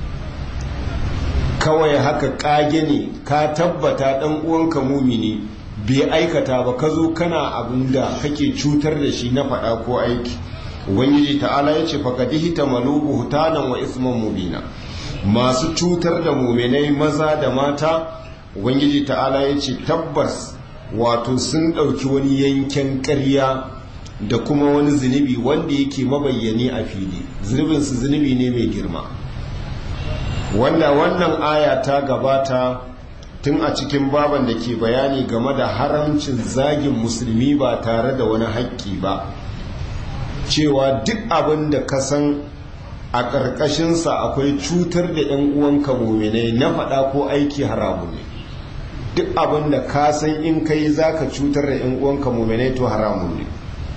kawai haka kage ne ka tabbata dan uwanka mumini bai aikata ba ka zo kana abin da kake cutar da shi na faɗa ko aiki ubangiji ta'ala ya ce faƙadihi ta malubu hutanan wa isman mubina masu cutar da muminai maza da mata ubangiji ta'ala ya ce tabbas wato sun ɗauki wani yanken ƙarya da kuma wani zunubi wanda yake mabayyani a fili zunubinsu zunubi ne mai girma wanda wannan aya ta gabata tun a cikin baban da ke bayani game da haramcin zagin musulmi ba tare da wani haƙƙi ba cewa duk abin da ka san a ƙarƙashinsa akwai cutar da 'yan uwanka muminai na faɗa ko aiki haramu ne duk abin da ka san in kai za ka cutar da 'yan uwanka muminai to haramu ne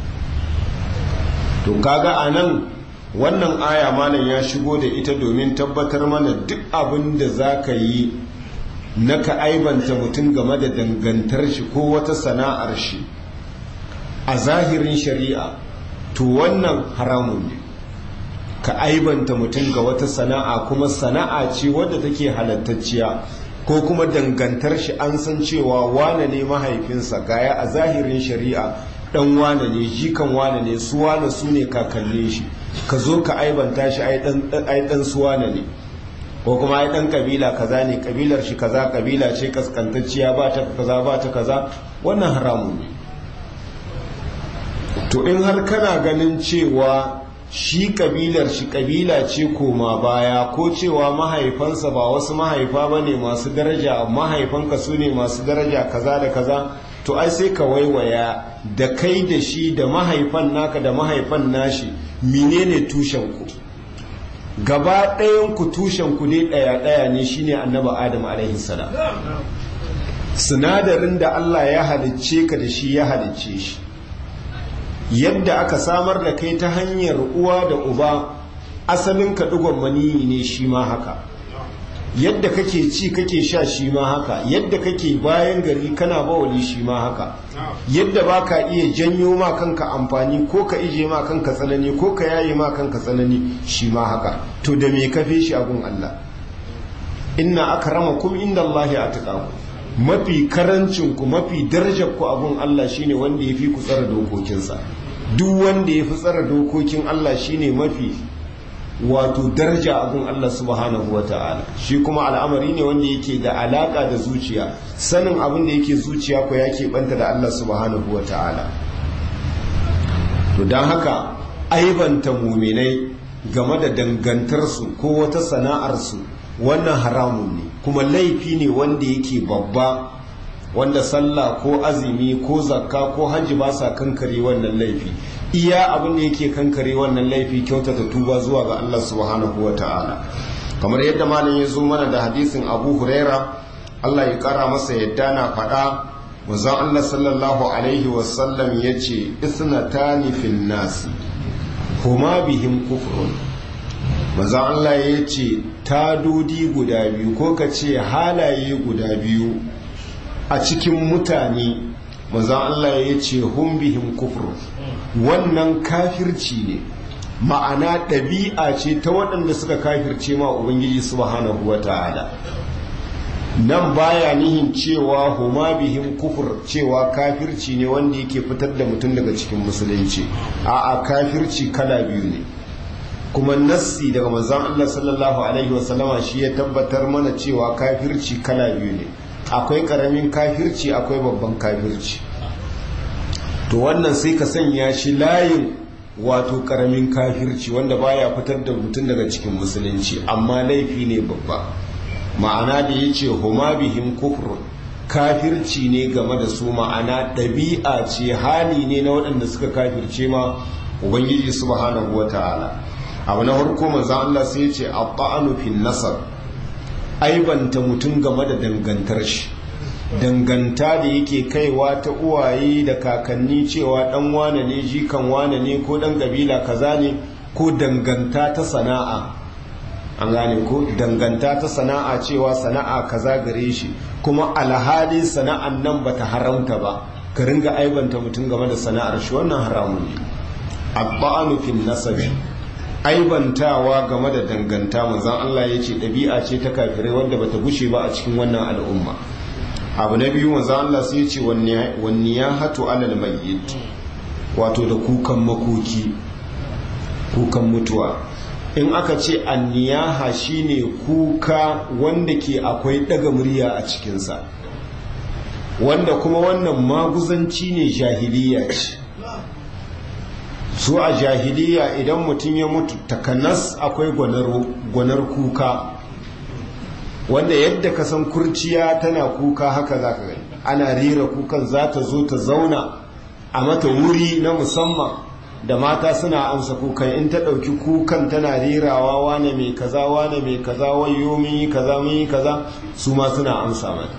to kaga a nan wannan aya malam ya shigo da ita domin tabbatar mana duk abin da za ka yi na ka aibanta mutum game da dangantar shi ko wata sana'ar shi a zahirin shari'a to wannan haramun ne ka aibanta mutum ga wata sana'a kuma sana'a ce wadda take halattacciya ko kuma dangantar shi an san cewa wane ne mahaifinsa gaya a zahirin shari'a dan wane ne jikan wane ne su wane su ne kakannin shi ka zo ka aibanta shi ai dan su wane ne ko kuma ai dan kabila kaza ne kabilar shi kaza kabila ce kaskantacciya ba ta kaza ba ta kaza wannan haramun ne to in har kana ganin cewa shi kabilar shi kabila ce koma baya ko cewa mahaifansa ba wasu mahaifa ba ne masu daraja mahaifanka su ne masu daraja kaza da kaza to ai sai ka waiwaya da kai da shi da mahaifan naka da mahaifan nashi menene tushen ku gaba ɗayan ku tushen ku ne ɗaya ɗaya ne shine annabi adam alaihi salam sinadarin da Allah ya halicce ka da shi ya halicce shi yadda aka samar da kai ta hanyar uwa da uba asalin ka digon maniyi ne shi ma haka yadda kake ci kake sha shi ma haka yadda kake bayan gari kana bawali shi ma haka yadda baka iya janyo ma kanka amfani ko ka ije ma kanka tsanani ko ka yaye ma kanka tsanani shi ma haka to da me kafe shi abun Allah inna akramakum indallahi atqakum mafi karancin ku mafi darajar ku abun Allah shine wanda yafi ku tsara dokokinsa duk wanda yafi tsara dokokin Allah shine mafi wato daraja abun Allah subhanahu wa ta'ala shi kuma al'amari ne wanda yake da alaka da zuciya sanin abin da yake zuciya ko yake banta da Allah subhanahu wa ta'ala to don haka aibanta muminai game da dangantarsu ko wata sana'arsu wannan haramun ne kuma laifi ne wanda yake babba wanda sallah ko azumi ko zakka ko hajji ba sa kankare wannan laifi iya abin da yake kankare wannan laifi kyautata tuba zuwa ga Allah subhanahu wa ta'ala kamar yadda malam ya zo mana da hadisin abu huraira Allah ya kara masa yadda na faɗa manzon Allah sallallahu alaihi wasallam ya ce isnatani fil nasi huma bihim kufrun manzon Allah ya ce tadodi guda biyu ko ka ce halaye guda biyu a cikin mutane manzon Allah ya ce hum bihim kufrun wannan kafirci ne ma'ana ɗabi'a ce ta waɗanda suka kafirce ma ubangiji subhanahu wa ta'ala nan baya nihin cewa huma bihim kufur cewa kafirci ne wanda yake fitar da mutum daga cikin musulunci a'a kafirci kala biyu ne kuma nassi daga manzon Allah sallallahu alaihi wasallama shi ya tabbatar mana cewa kafirci kala biyu ne akwai karamin kafirci akwai babban kafirci to wannan sai ka sanya shi layin wato karamin kafirci wanda baya fitar da mutum daga cikin musulunci amma laifi ne babba ma'ana da ya ce huma bihim kufrun kafirci ne game da su ma'ana ɗabi'a ce hali ne na waɗanda suka kafirce ma ubangiji subhanahu wa ta'ala abu na farko manzan Allah sai ya ce abba'anu fin nasar aibanta mutum game da dangantar shi danganta da yake kaiwa ta uwaye da kakanni cewa dan wane ne jikan wane ne ko dan kabila kaza ne ko danganta ta sana'a an gane ko danganta ta sana'a cewa sana'a kaza gare shi kuma alhali sana'an nan bata haramta ba ka ringa aibanta mutum game da sana'ar shi wannan haramun ne abba'anu fil nasabi aibantawa game da danganta manzon Allah ya ce ɗabi'a ce ta kafirai wadda bata gushe ba a cikin wannan al'umma abu na biyu manzo Allah sai ya ce wanni ya hatu alal mayyit wato da kukan makoki kukan mutuwa in aka ce anniyaha shine kuka wanda ke akwai daga murya a cikinsa wanda kuma wannan maguzanci ne jahiliya ce su a jahiliya idan mutum ya mutu takanas akwai gwanar kuka wanda yadda ka san kurciya tana kuka haka za ka gani ana rera kukan za ta zo ta zauna a mata wuri na musamman da mata suna amsa kukan in ta ɗauki kukan tana rerawa wane mai kaza wane mai kaza wayo mun yi kaza mun yi kaza su ma suna amsa mata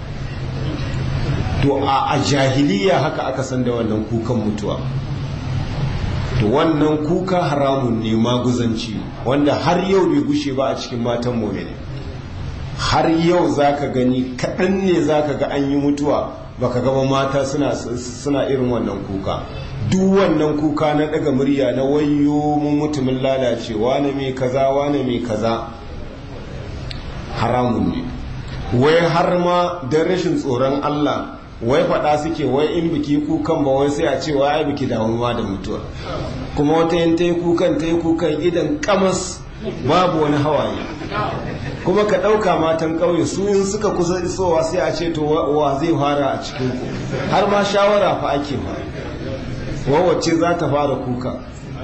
to a jahiliya haka aka san da wannan kukan mutuwa to wannan kuka haramun ne maguzanci wanda har yau bai gushe ba a cikin matan mu'mini har yau za ka gani kaɗan ne za ka ga an yi mutuwa baka gaba mata suna irin wannan kuka duk wannan kuka na ɗaga murya na wayo mun mutumin lalace wane mai kaza wane mai kaza haramun ne wai har ma don rashin tsoron Allah wai faɗa suke wai in biki kukan ba wai sai a ce wai biki damuwa da mutuwa kuma wata yin ta yi kukan ta yi kukan idan kamas babu wani hawaye kuma ka ɗauka matan ƙauye su in suka kusa isowa sai a ce to wa zai fara a cikin ku har ma shawara fa ake ba wawace za ta fara kuka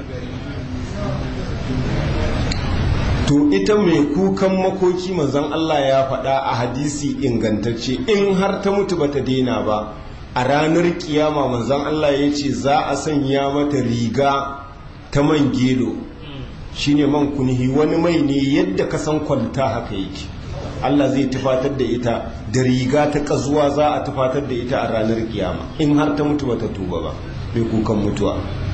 to ita mai kukan makoki manzon Allah ya faɗa a hadisi ingantacce in har ta mutu bata daina ba a ranar kiyama manzan Allah ya ce za a sanya mata riga ta man gelo shine man kunihi wani mai ne yadda ka san kwalta haka yake Allah zai tufatar da ita da riga ta kazuwa za a tufatar da ita a ranar kiyama in har ta mutu bata tuba ba mai kukan mutuwa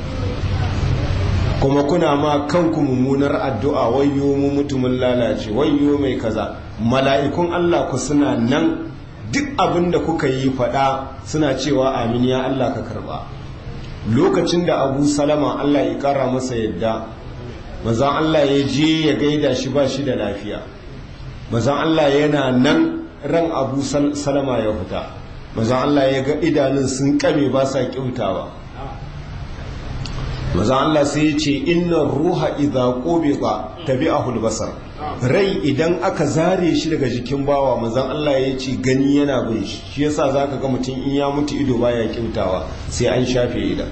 kuma kuna ma kanku mummunar addu'a wayyo mu mutumin lalace wayyo mai kaza mala'ikun Allah ku suna nan duk abin da kuka yi fada suna cewa amin ya Allah ka karba lokacin da abu salama Allah ya kara masa yadda mazan Allah ya je ya gaida shi ba shi da lafiya mazan Allah yana nan ran abu salama ya fita mazan Allah ya ga idanun sun kame ba sa kyautawa mazan Allah sai ya ce inna ruha idha qubida tabi'ahu al-basar rai idan aka zare shi daga jikin bawa mazan Allah ya ce gani yana bin shi shi yasa zaka ga mutum in ya mutu ido baya kyautawa sai an shafe idan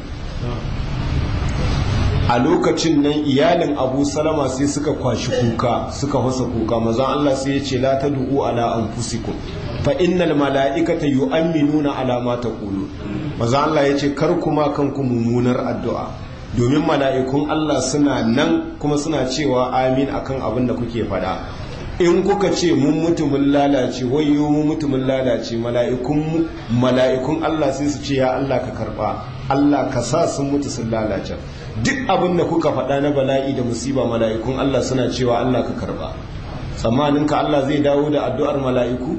a lokacin nan iyalin abu salama sai suka kwashi kuka suka fasa kuka mazan Allah sai ya ce la ta du'u ala anfusikum fa innal mala'ikata yu'minuna ala ma taqulu mazan Allah ya ce kar kuma kanku mummunar addu'a domin mala'ikun Allah suna nan kuma suna cewa amin akan abin da kuke fada in kuka ce mun mutumin lalace wayo mun mutumin lalace mala'ikun mala'ikun Allah sai su ce ya Allah ka karba Allah ka sa sun mutu sun lalace duk abin da kuka faɗa na bala'i da musiba mala'ikun Allah suna cewa Allah ka karba tsammanin ka Allah zai dawo da addu'ar mala'iku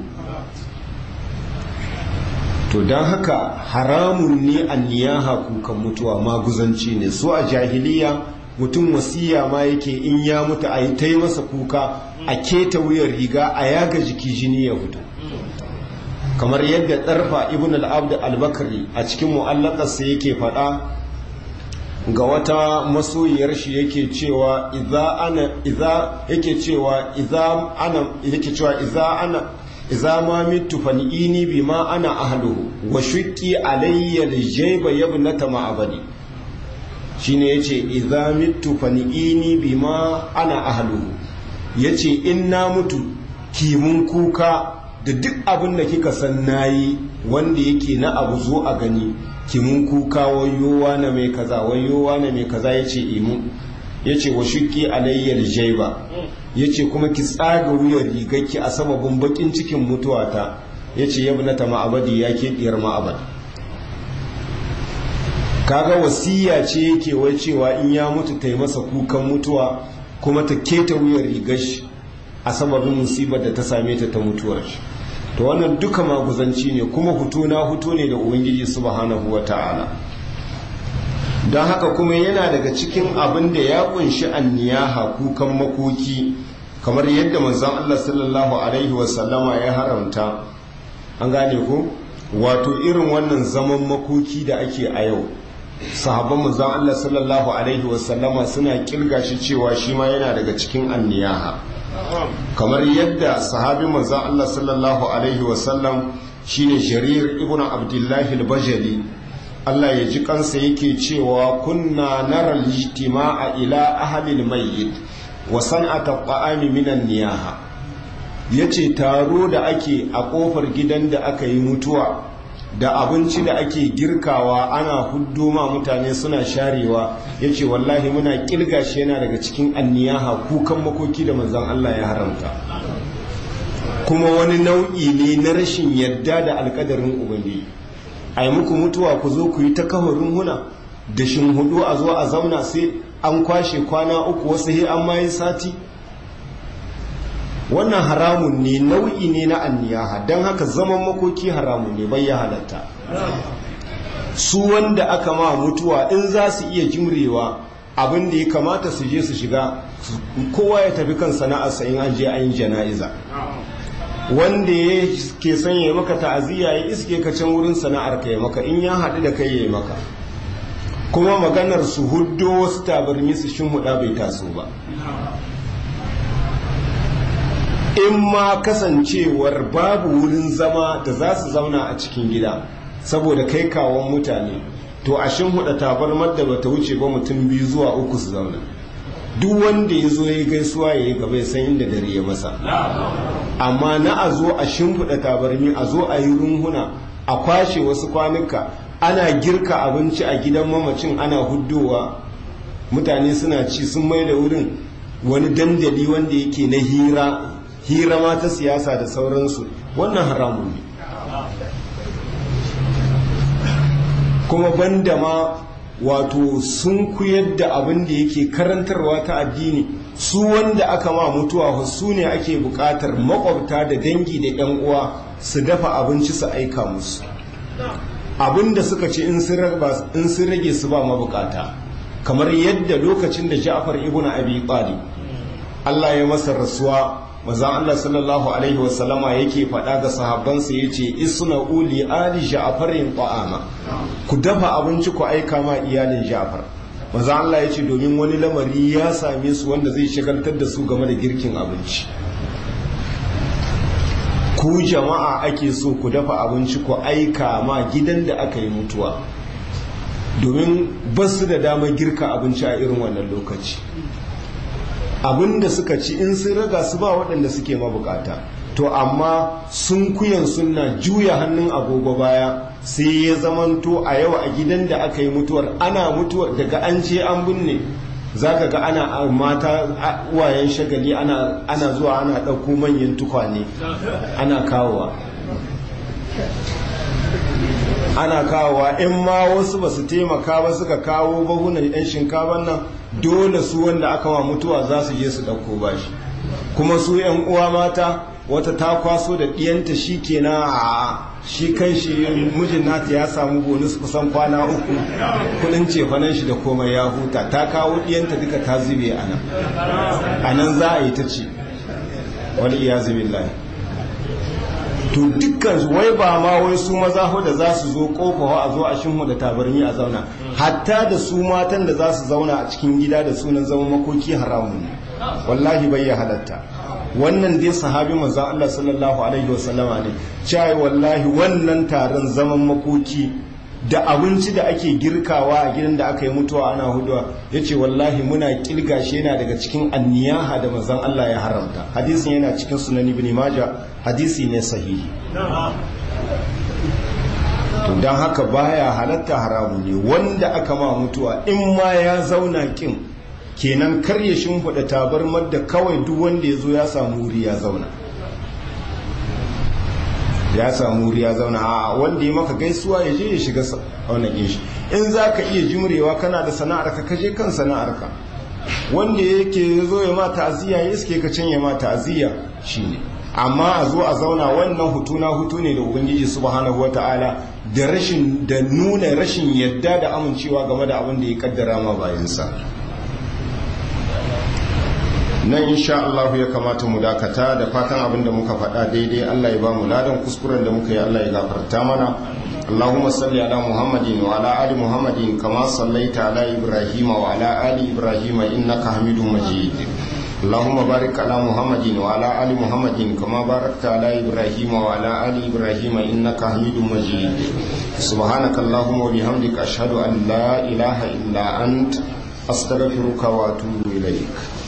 to don haka haramun ne an niyaha kukan mutuwa maguzanci ne so a jahiliya mutum wasiya ma yake in ya mutu a yi ta yi masa kuka a keta wuyar riga a yaga jiki jini ya fito kamar yadda ɗarfa ibn al'abd al-bakari a cikin mu'allakarsa yake faɗa ga wata masoyiyar shi yake cewa idza ana idza yake cewa idza ana yake cewa idza ana idza ma mitu fanini bima ana ahluhu wa shuqqi alayya al-jayba yabnata ma'abadi shine yace idza mitu fanini bima ana ahluhu yace in na mutu kimun kuka da duk abin da kika san nayi wanda yake na abu zo a gani kimun kuka wayowa na mai kaza wayowa na mai kaza yace imu yace wa shuqqi alayya al-jayba yace kuma ki tsaga wuyar rigarki a sababin bakin cikin mutuwata yace yabnata ma'abadi yake diyar ma'abad kaga wasiya ce yake wai cewa in ya mutu ta yi masa kukan mutuwa kuma ta keta wuyar rigar shi a sababin musibar da ta same ta ta mutuwar shi to wannan duka maguzanci ne kuma hutu na hutu ne da ubangiji subhanahu ta'ala. don haka kuma yana daga cikin abin da ya kunshi anniyaha kukan makoki kamar yadda manzon Allah sallallahu alaihi wasallama ya haramta an gane ko wato irin wannan zaman makoki da ake a yau sahabban manzon Allah sallallahu alaihi wasallama suna kirga shi cewa shi ma yana daga cikin anniyaha kamar yadda sahabi manzon Allah sallallahu alaihi wasallam shine Jarir ibn Abdullah al-Bajali Allah ya ji kansa yake cewa kunna nara ijtima'a ila ahli al-mayyit wa san'ata ta'ami minan niyaha yace taro da ake a kofar gidan da aka yi mutuwa da abinci da ake girkawa ana huddo ma mutane suna sharewa ya ce wallahi muna kilga shi yana daga cikin anniyaha kukan makoki da manzan Allah ya haramta kuma wani nau'i ne na rashin yadda da alkadarin ubangiji a yi muku mutuwa ku zo ku yi ta kawarin huna da hudu a zo a zauna sai an kwashe kwana uku wasu he an mayi sati wannan haramun ne nau'i ne na anniyaha don haka zaman makoki haramun ne bai ya halatta su wanda aka ma mutuwa in za su iya jimrewa abin da ya kamata su je su shiga kowa ya tafi kan sana'arsa in an je an yi jana'iza wanda ya ke son ya maka ta'aziyya ya iske ka can wurin sana'ar ka ya maka in ya haɗu da kai ya maka kuma maganar su huddo wasu tabarmi su shin huda bai taso ba in ma kasancewar babu wurin zama da za su zauna a cikin gida saboda kai kawon mutane to a shin huda tabarmar da bata wuce ba mutum biyu zuwa uku su zauna duk wanda ya zo ya gaisuwa ya yi gaba ya san inda dare ya masa amma na a zo a shimfiɗa tabarmi a zo a yi runhuna a kwashe wasu kwanuka ana girka abinci a gidan mamacin ana huddowa mutane suna ci sun mai da wurin wani dandali wanda yake na hira hira ma ta siyasa da sauransu wannan haramun ne kuma banda ma wato sun kuyar da abin da yake karantarwa ta addini su wanda aka ma mutuwa su ne ake bukatar makwabta da dangi da yan uwa su dafa abinci su aika musu abin da suka ci in sun rage su ba mabukata kamar yadda lokacin da ja'far ibn abi talib Allah ya masa rasuwa maza Allah sallallahu alaihi wasallama yake faɗa ga sahabbansa yace isna uli ali ja'farin ta'ama ku dafa abinci ku aika ma iyalin ja'far maza Allah yace domin wani lamari ya same su wanda zai shagaltar da su game da girkin abinci ku jama'a ake so ku dafa abinci ku aika ma gidan da aka yi mutuwa domin ba su da damar girka abinci a irin wannan lokaci abinda suka ci in sun raga su ba waɗanda suke mabukata to amma sun kuyan suna juya hannun agogo baya sai ya zamanto a yau a gidan da aka yi mutuwar ana mutuwar daga an ce an binne za ka ga ana mata uwayen shagali ana zuwa ana ɗauko manyan tukwane ana kawowa ana kawowa in ma wasu ba su taimaka ba suka kawo bahunan yan shinkafa nan dole su wanda aka wa mutuwa za su je su ɗauko bashi kuma su yan uwa mata wata ta kwaso da ɗiyanta shi kenan a shi kan shi mijin nata ya samu bonus kusan kwana uku kudin cefanen shi da komai ya huta ta kawo ɗiyanta duka ta zube a nan a nan za a yi ta ce wani iya zubin layi to dukkan wai ba ma wai su maza da za su zo kofa a zo a shinhu da tabarmi a zauna hatta da su matan da za su zauna a cikin gida da sunan zama makoki haramun ne wallahi bai ya halatta wannan dai sahabi manzon Allah sallallahu alaihi wasallama ne cewa wallahi wannan taron zaman makoki da abinci da ake girkawa a gidan da aka yi mutuwa ana huduwa yace wallahi muna kilga shi yana daga cikin anniyaha da manzon Allah ya haramta hadisin yana cikin sunan ibn majah hadisi ne sahihi to dan haka baya halatta haramu ne wanda aka ma mutuwa in ma ya zauna kin kenan kar ya shimfiɗa tabarmar da kawai duk wanda ya zo ya samu wuri ya zauna ya samu wuri ya zauna a wanda ya maka gaisuwa ya je ya shiga wannan shi in za ka iya jimrewa kana da sana'ar ka kaje kan sana'ar ka wanda yake zo ya ma ta'aziyya ya iske ka can ya ma ta'aziyya shine amma a zo a zauna wannan hutu na hutu ne da ubangiji subhanahu wataala da rashin da nuna rashin yadda da amincewa game da abin da ya kaddara ma bayansa nan insha Allah ya kamata mu dakata da fatan abin da muka faɗa daidai Allah ya ba mu ladan kuskuren da muka yi Allah ya gafarta mana اللهم صل على محمد وعلى آل محمد كما صليت على إبراهيم وعلى آل إبراهيم إنك حميد مجيد اللهم بارك على محمد وعلى آل محمد كما باركت على إبراهيم وعلى آل إبراهيم إنك حميد مجيد سبحانك اللهم وبحمدك أشهد أن لا إله إلا أنت أستغفرك وأتوب إليك